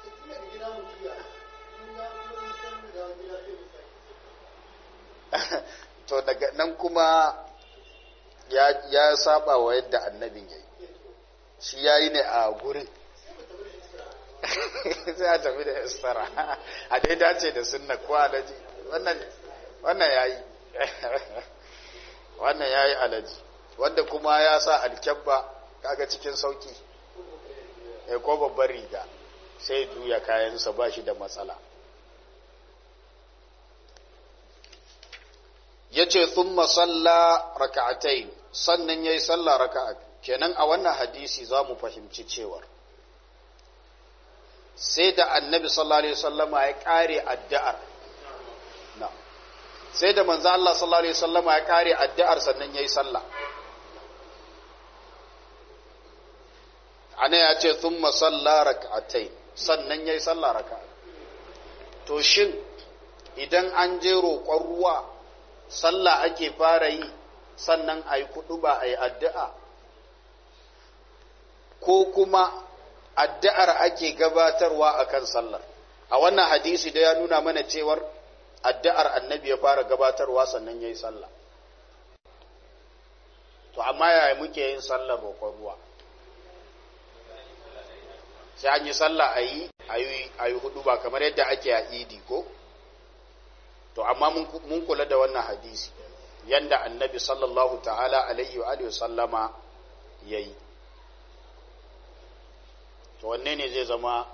to daga nan kuma ya, ya saba wa yadda annabin ya yi shi ya yi ne a gurin sai a tafi da istara a dai dace da sunna ko alaji wannan wannan ya yi wannan ya yi alaji wanda kuma ya sa alkyabba kaga cikin sauki ya ko babbar riga sai juya kayansa ba shi da matsala ya ce thumma salla raka'atai sannan ya yi salla raka'a kenan a wannan hadisi za mu fahimci cewar sai da annabi sallallahu alaihi wasallama ya kare addu'ar na sai da manzo Allah sallallahu alaihi wasallama ya kare addu'ar sannan yayi sallah ana ya ce thumma salla rak'atai sannan yayi sallah raka'a to shin idan an je roƙon ruwa sallah ake fara yi sannan ayi kudu ba ayi addu'a ko kuma addu'ar ake gabatarwa a kan sallar a wannan hadisi da ya nuna mana cewar addu'ar annabi ya fara gabatarwa sannan ya yi sallah to amma yaya muke yin sallar roƙon ruwa sai an yi sallah a yi a yi hudu ba kamar yadda ake a idi ko to amma mun kula da wannan hadisi yanda annabi sallallahu ta'ala alaihi wa sallama ya yi to wanne ne zai zama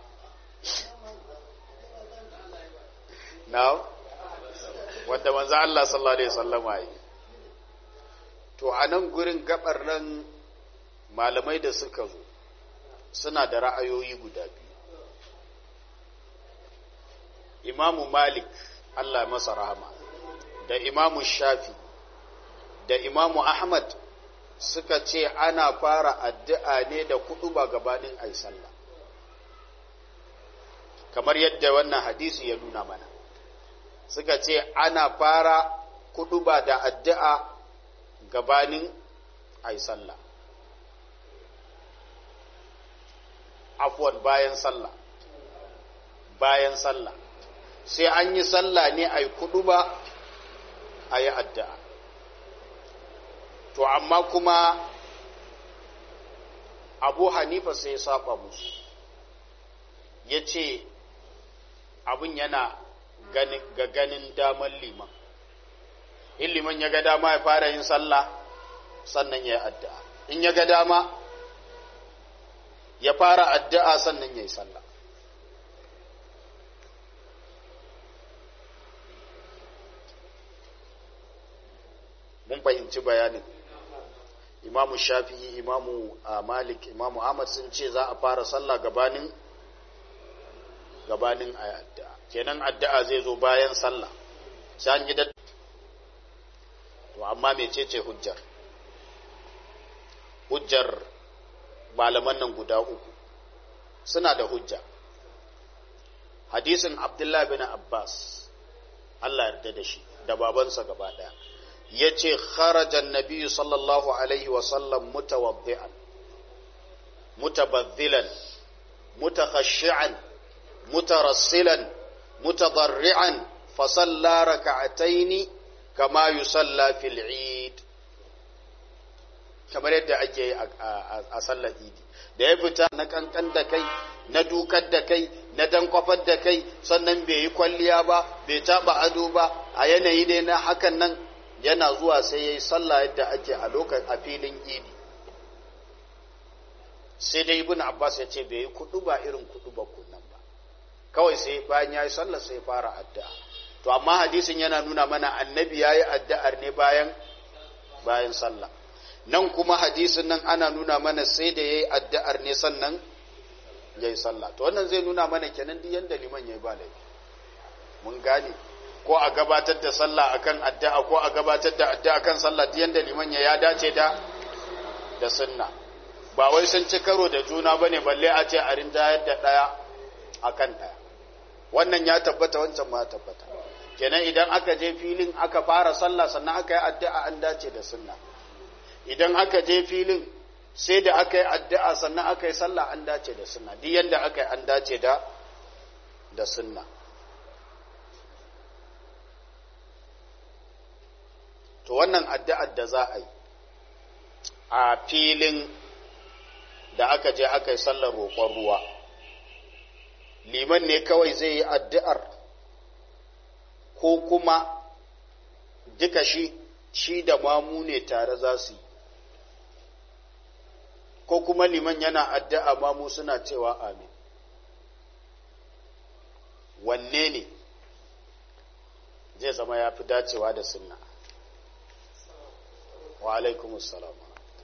now wanda manzo Allah sallallahu alaihi wasallama yi to a nan gurin gabar nan malamai da suka zo suna da ra'ayoyi guda biyu imamu malik Allah masa rahama da imamu shafi da imamu ahmad suka ce ana fara addu'a ne da kudu ba gabanin ai sallah kamar yadda wannan hadisi ya nuna mana suka ce ana fara kudu ba da addu'a gabanin ai sallah afwan bayan sallah bayan sallah sai an yi sallah ne ai kudu ba a yi addu'a to amma kuma abu hanifa sai ya saba musu ya ce abin yana ga ganin daman liman in liman ya ga dama ya fara yin sallah sannan ya yi addu'a in ya ga dama ya fara addu'a sannan ya yi sallah mun fahimci bayanin imamu shafi'i imamu malik imamu ahmad sun ce za a fara sallah gabanin gabanin addu'a kenan addu'a zai zo bayan sallah sai an yi da to amma mecece hujjar hujjar malaman nan guda uku suna da hujja hadisin abdullahi bin abbas Allah yarda da shi da babansa gaba daya yace kharaja an-nabiy sallallahu alaihi wa sallam mutawaddi'an mutabaddilan mutakhashshi'an mutarassilan mutadarri'an fa salla rak'ataini kama yusalla fil 'id kamar yadda ake yi a sallar idi da ya fita na kankan da kai na dukar da kai na dankwafar da kai sannan bai yi kwalliya ba bai taba ado ba a yanayi ne na hakan nan yana zuwa sai ya yi sallah yadda ake a lokacin a filin idi sai dai ibn abbas ya ce bai yi kudu ba irin kudu ba kunnan ba kawai sai bayan ya yi sallah sai fara addu'a to amma hadisin yana nuna mana annabi ya yi addu'ar ne bayan bayan sallah nan kuma hadisin nan ana nuna mana sai da ya yi addu'ar ne sannan ya yi sallah to wannan zai nuna mana kenan duk yadda liman ya yi ba laifi mun gane ko a gabatar da sallah akan addu'a ko a gabatar da addu'a akan sallah duk yadda liman ya ya dace da da sunna ba wai sun ci karo da juna bane balle a ce a rinjayar da daya akan daya wannan ya tabbata wancan ma ya tabbata kenan idan aka je filin aka fara sallah sannan aka yi addu'a an dace da sunna idan aka je filin sai da aka yi addu'a sannan aka yi sallah an dace da sunna duk yadda aka yi an dace da da sunna to wannan addu'ar da za a yi a filin da aka je aka yi sallar roƙon ruwa liman ne kawai zai yi addu'ar ko kuma duka shi shi da mamu ne tare za su yi ko kuma liman yana addu'a mamu suna cewa amin wanne ne zai zama ya fi dacewa da sunna wa alaikumus salam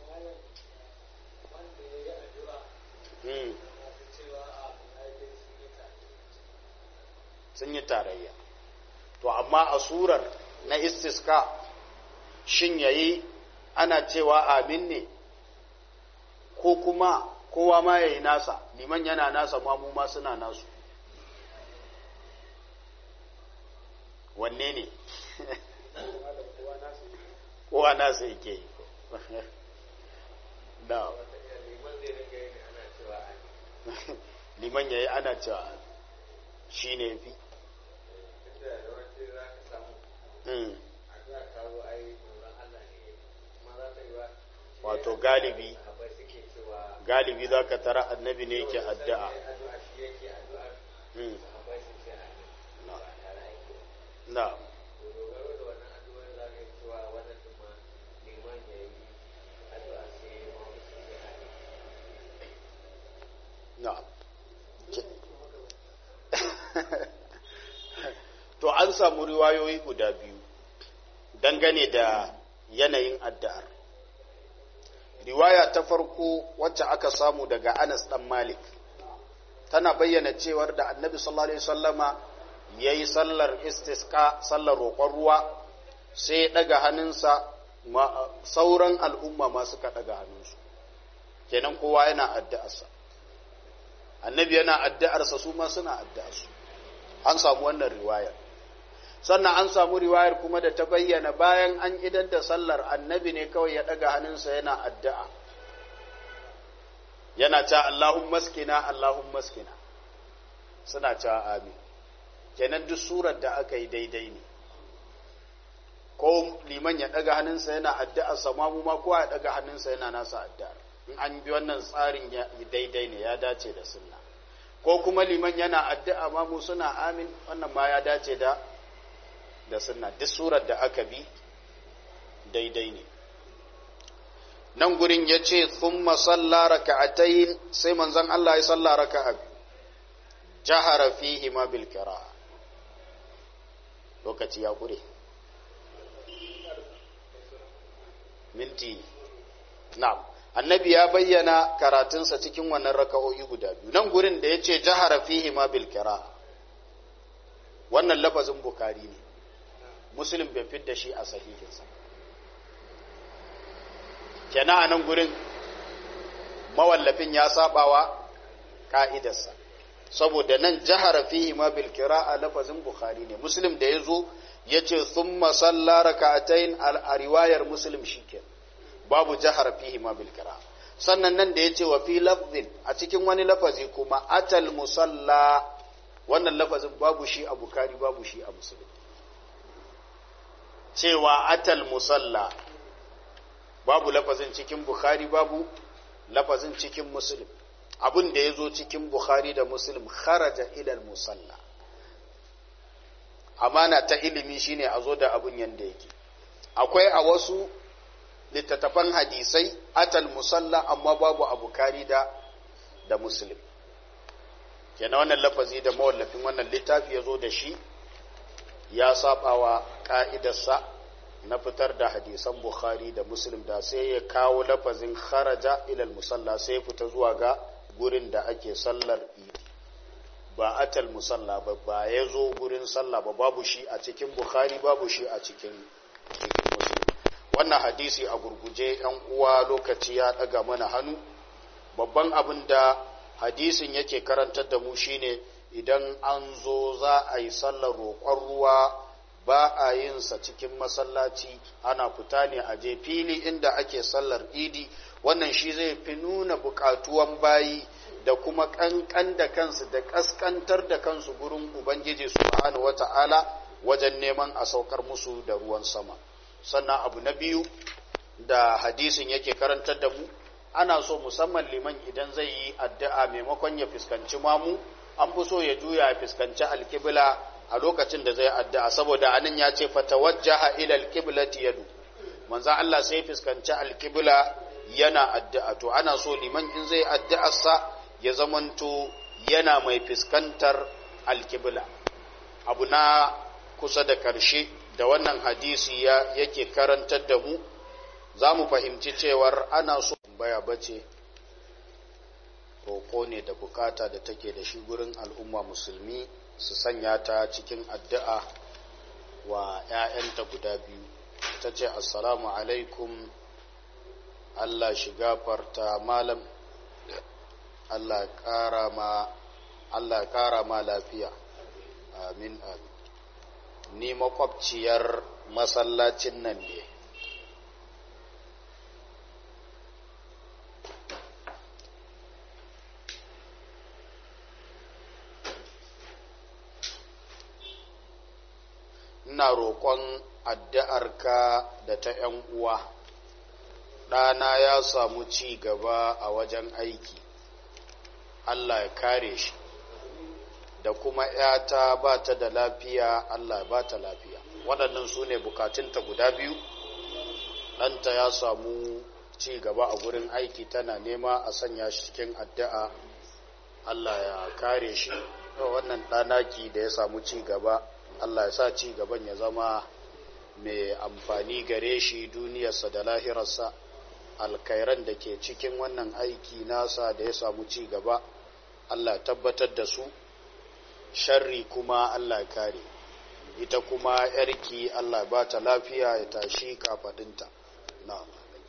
sun yi tarayya to amma a surar na istiska shin yayi ana cewa amin ne ko kuma kowa ma yayi nasa liman yana nasa mamu ma suna nasu wanne ne kowa nasa yake yi da liman yayi ana cewa shi ne fi wato galibi galibi za ka tara annabi ne yake addu'a na na to an samu riwayoyi guda biyu dangane da yanayin addu'ar riwaya ta farko wacce aka samu daga Anas dan Malik tana bayyana cewar da Annabi sallallahu alaihi wasallama yayi sallar istisqa sallar roƙon ruwa sai ya daga hannunsa sauran al'umma ma suka daga hannunsu kenan kowa yana addu'arsa Annabi yana addu'arsa su ma suna addu'arsu an samu wannan riwayar sannan an samu riwayar kuma da ta bayyana bayan an idan da sallar annabi ne kawai ya ɗaga hannunsa yana addu'a yana ta Allahun maskina Allahun maskina suna ta amin kenan duk surar da aka yi daidai ne ko liman ya ɗaga hannunsa yana addu'a samamu ma kowa ya ɗaga hannunsa yana nasa addu'ar in an bi wannan tsarin daidai ne ya dace da sunna ko kuma liman yana addu'a mamu suna amin wannan ma ya dace da da sunna duk surar da aka bi daidai ne nan gurin ya ce thumma salla raka'atayn sai manzon Allah ya salla raka'a jahara fihi ma bil qira'a lokaci ya kure minti na'am annabi ya bayyana karatunsa cikin wannan raka'o'i guda biyu nan gurin da ya ce jahara fihi ma bil qira'a wannan lafazin bukari ne muslim bai fidda shi a sahihinsa kenan a nan gurin mawallafin ya sabawa ka'idarsa saboda nan jahara fihi ma bil qira'a lafazin bukhari ne muslim da yazo yace thumma salla rak'atayn al riwayar muslim shike babu jahara fihi ma bil qira'a sannan nan da yace wa fi lafzin a cikin wani lafazi kuma atal musalla wannan lafazin babu shi a bukhari babu shi a muslim cewa atal musalla babu lafazin cikin bukhari babu lafazin cikin muslim abin da ya zo cikin bukhari da muslim kharaja ilal musalla amana ta ilimi shine a zo da abin yanda yake akwai a wasu littattafan hadisai atal musalla amma babu a bukhari da da muslim kenan wannan lafazi da mawallafin wannan littafi ya zo da shi ya sabawa ka'idarsa na fitar da hadisan bukhari da muslim da sai ya kawo lafazin kharaja ilal musalla sai ya fita zuwa ga gurin da ake sallar idi ba atal musalla ba ba ya zo gurin sallah ba babu shi a cikin bukhari babu shi a cikin cikin muslim wannan hadisi a gurguje yan uwa lokaci ya daga mana hannu babban abin da hadisin yake karantar da mu shine idan an zo za a yi sallar roƙon ruwa ba a yin sa cikin masallaci ana fita ne a je fili inda ake sallar idi wannan shi zai fi nuna buƙatuwan bayi da kuma ƙanƙan da kansu da ƙasƙantar da kansu gurin ubangiji subhanahu wata'ala wajen neman a saukar musu da ruwan sama sannan abu na biyu da hadisin yake karantar da mu ana so musamman liman idan zai yi addu'a maimakon ya fuskanci mamu an fi so ya juya ya fuskanci alkibla a lokacin da zai addu'a saboda anan ya ce fatawajjaha ila alqiblati yadu manzo Allah sai fuskanci alqibla yana addu'a to ana so liman in zai addu'ar sa ya zamanto yana mai fuskantar alqibla abu na kusa da karshe da wannan hadisi ya yake karantar da mu za mu fahimci cewar ana so baya bace roƙo ne da bukata da take da shi gurin al'umma musulmi su sanya ta cikin addu'a wa ‘ya'yanta guda biyu ta ce assalamu alaikum Allah shiga farta malam Allah ƙara ma Allah ƙara ma lafiya amin amin ni makwabciyar masallacin nan ne ina roƙon addu'arka da ta ‘yan uwa, ɗana ya samu ci gaba a wajen aiki, Allah ya kare shi, da kuma ‘yata ba ta da lafiya, Allah ba ta lafiya. Waɗannan su ne bukatunta guda biyu, ɗanta ya samu ci gaba a gurin aiki tana nema a sanya shi cikin addu'a, Allah ya kare shi, wannan ɗanaki da ya samu ci gaba. Allah ya sa ci gaban ya zama mai amfani gare shi duniyarsa da lahirarsa alkairan da ke cikin wannan aiki nasa da ya samu ci gaba Allah tabbatar da su sharri kuma Allah kare ita kuma yarki Allah ba ta lafiya ya tashi kafadinta na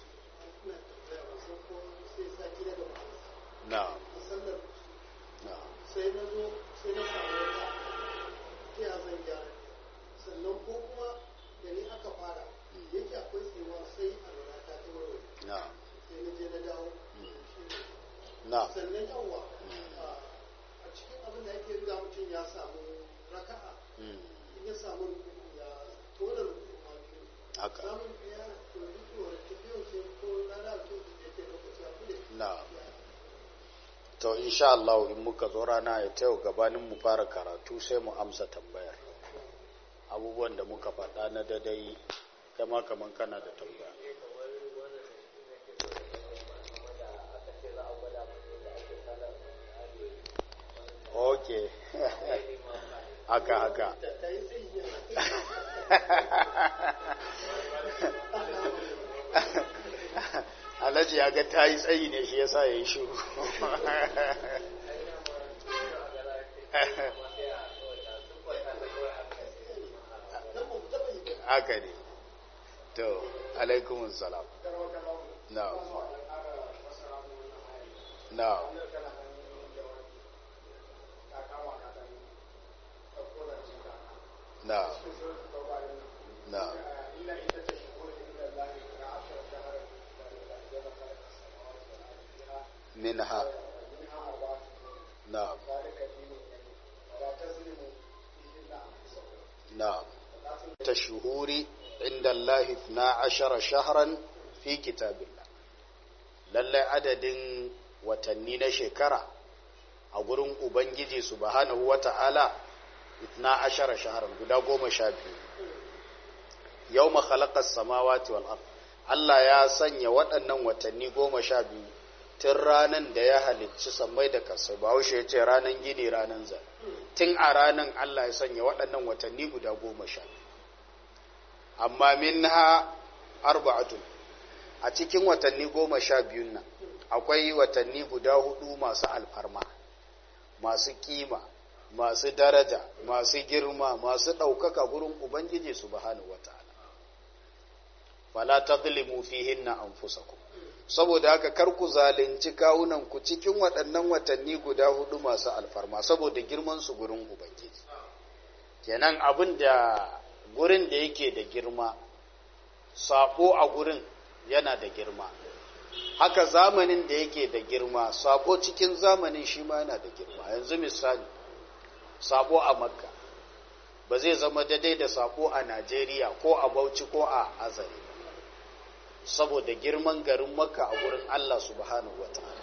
na na sai na zo sai na samu ya zan gyara sannan ko kuma da ni aka fara yake akwai tsewa sai a lura ta ta warware na sai na je na dawo na sannan yawa a cikin abin da ake riga mutum ya samu raka'a mm, in ya samu rukuku ya tona rukuku ma biyu haka samun ɗaya to duk wani tafiyan sai ko rana a cikin da ke lokaci a kule na to insha Allah in muka zo rana ya tayo gabanin mu fara karatu sai mu amsa tambayar abubuwan da muka faɗa na dadai kai kama kaman kana da tambaya ok haka haka alhaji ya ga ta yi tsayi ne shi yasa ya yi shuru haka ne to alaikumun salam na na na na منها نعم نعم تشهور عند الله 12 شهرا في كتاب الله lallai adadin watanni na shekara a gurin ubangiji subhanahu wata'ala 12 shaharan guda goma sha biyu yau makhalakar samawati wal ard Allah ya sanya waɗannan watanni goma sha biyu tun ranan da ya halicci sammai da kasai ba haushe ya ce ranan gini ranan zai tun a ranan Allah ya sanya waɗannan watanni guda goma sha amma min ha arba'atun a cikin watanni goma sha biyun nan akwai watanni guda hudu masu alfarma masu kima masu daraja masu girma masu ɗaukaka gurin ubangiji subhanahu wata'ala fala tadlimu fihinna anfusakum saboda haka kar ku zalunci kawunan ku cikin waɗannan watanni guda hudu masu alfarma saboda girman su gurin ubangiji kenan abin da gurin da yake da girma sako a gurin yana da girma haka zamanin da yake da girma sako cikin zamanin shi ma yana da girma yanzu misali sako a makka ba zai zama daidai da sako a najeriya ko a bauchi ko a azare saboda girman garin makka a gurin Allah subhanahu wata'ala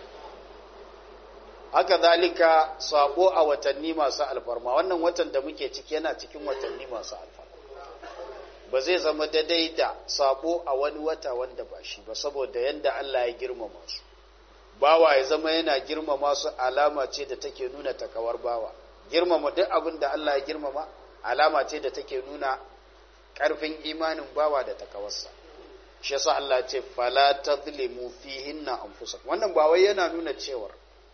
haka zalika sako a watanni masu alfarma wannan watan da muke ciki yana cikin watanni masu alfarma ba zai zama daidai da sako a wani wata wanda ba shi ba saboda yadda Allah ya girmama su bawa ya zama yana girmama su alama ce da take nuna takawar bawa girmama duk abin da Allah ya girmama alama ce da take nuna ƙarfin imanin bawa da takawarsa shi yasa Allah ce fala tadlimu fihinna anfusakum wannan ba wai yana nuna cewar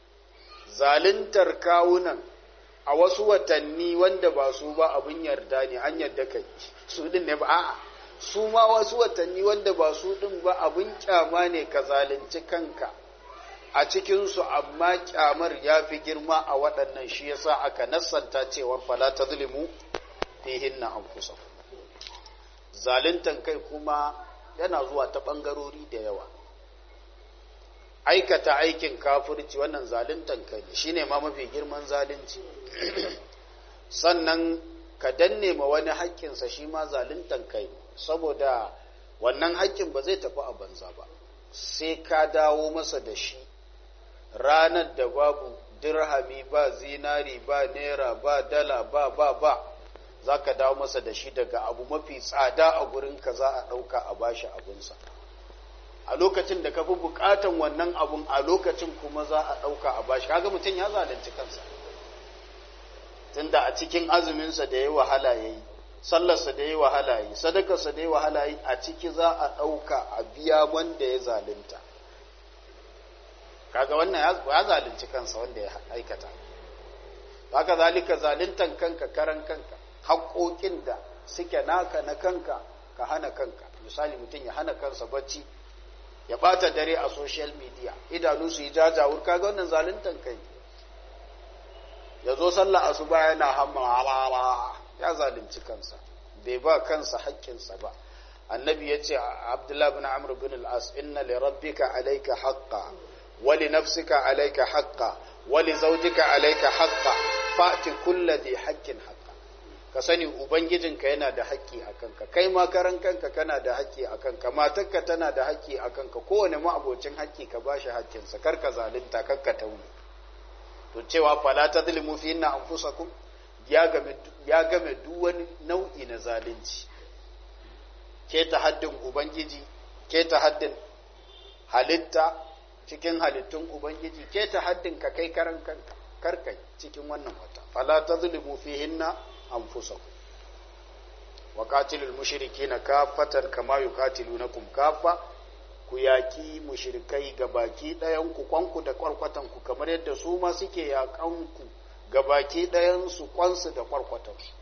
zaluntar kawunan a wasu watanni wanda ba su ba abin yarda ne an yarda kai su din ne ba a'a su ma wasu watanni wanda ba su din ba abin kyama ne ka zalunci kanka a cikin su amma kyamar ya fi girma a waɗannan shi yasa aka nassanta cewa fala tadlimu fihinna anfusakum zaluntan kai kuma yana zuwa ta ɓangarori da yawa aikata aikin kafirci wannan zaluntan kai ne shine ma mafi girman zalunci sannan ka danne ma wani haƙƙinsa shi ma zaluntan kai saboda wannan haƙƙin ba zai tafi a banza ba sai ka dawo masa da shi ranar da babu dirhami ba zinari ba naira ba dala ba ba ba za ka dawo masa da shi daga abu mafi tsada a gurinka za a ɗauka a bashi abinsa a lokacin da ka fi buƙatan wannan abun a lokacin kuma za a ɗauka a bashi kaga mutum ya zalunci kansa tunda a cikin azuminsa da ya wahala ya yi sallarsa da ya wahala ya yi sadakarsa da ya wahala ya yi a ciki za a ɗauka a biya wanda ya zalunta kaga wannan ya zalunci kansa wanda ya aikata haka zalika zaluntan kanka karan kanka haƙoƙin da suke naka na kanka ka hana kanka misali mutum ya hana kansa bacci ya ɓata dare a social media idanu su yi jajawur kaga wannan zaluntan kai ya zo sallah asuba yana hamma ya zalunci kansa bai ba kansa haƙƙinsa ba annabi ya ce abdullahi bin amr bin al-as inna li rabbika alayka haqqa wa li nafsika alayka haqqa wa li zawjika alayka haqqa fa'ti kulli dhi haqqin haqqa ka sani ubangijinka yana da haƙƙi a kanka kai ma karan kanka kana da haƙƙi a kanka matarka tana da haƙƙi a kanka kowane ma'abocin haƙƙi ka bashi haƙƙinsa kar ka zalunta kar ka tauni to cewa fala tadlimu fi inna anfusakum ya game ya game duk wani nau'i na zalunci keta haddin ubangiji keta haddin halitta cikin halittun ubangiji keta haddin ka kai karan kanka karkai cikin wannan wata fala tazlimu fihinna anfusakum wa qatilul mushrikeena kaffatan kama yuqatilunakum kaffa ku yaki mushrikai gabaki ɗayan ku kwanku da kwarkwatan ku kamar yadda su ma suke yakan ku gabaki ɗayan su kwansu da kwarkwatan su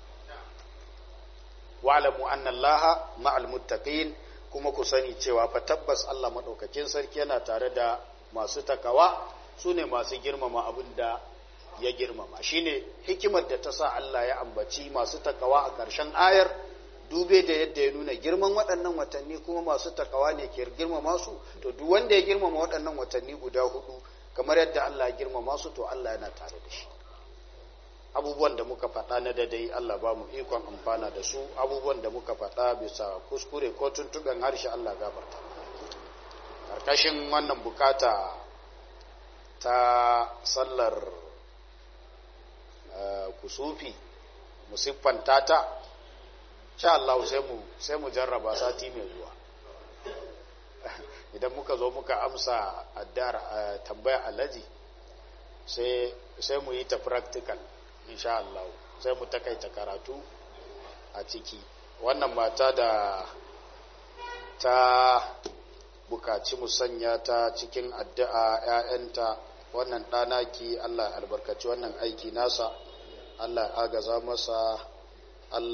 wa'lamu anna allaha ma'al muttaqin kuma ku sani cewa fa tabbas Allah madaukakin sarki yana tare da masu takawa su ne masu girmama abin da ya girmama shine hikimar da ta sa Allah ya ambaci masu takawa a ƙarshen ayar dube da yadda ya nuna girman waɗannan watanni kuma masu takawa ne ke girmama su to duk wanda ya girmama waɗannan watanni guda hudu kamar yadda Allah ya girmama su to Allah yana tare da shi abubuwan da muka faɗa na dadai Allah ba mu ikon amfana da su abubuwan da muka faɗa bisa kuskure ko tuntuɓen harshe Allah gafarta ƙarƙashin wannan bukata ta sallar kusufi musiffanta ta sha Allah sai mu jarraba sati mai zuwa idan muka zo muka amsa addar tambaya alaji sai mu yi ta practical insha Allah sai mu takaita karatu a ciki wannan mata da ta bukaci musanya ta cikin addu'a ‘ya'yanta wannan ɗanaki Allah albarkaci wannan aiki nasa Allah agaza masa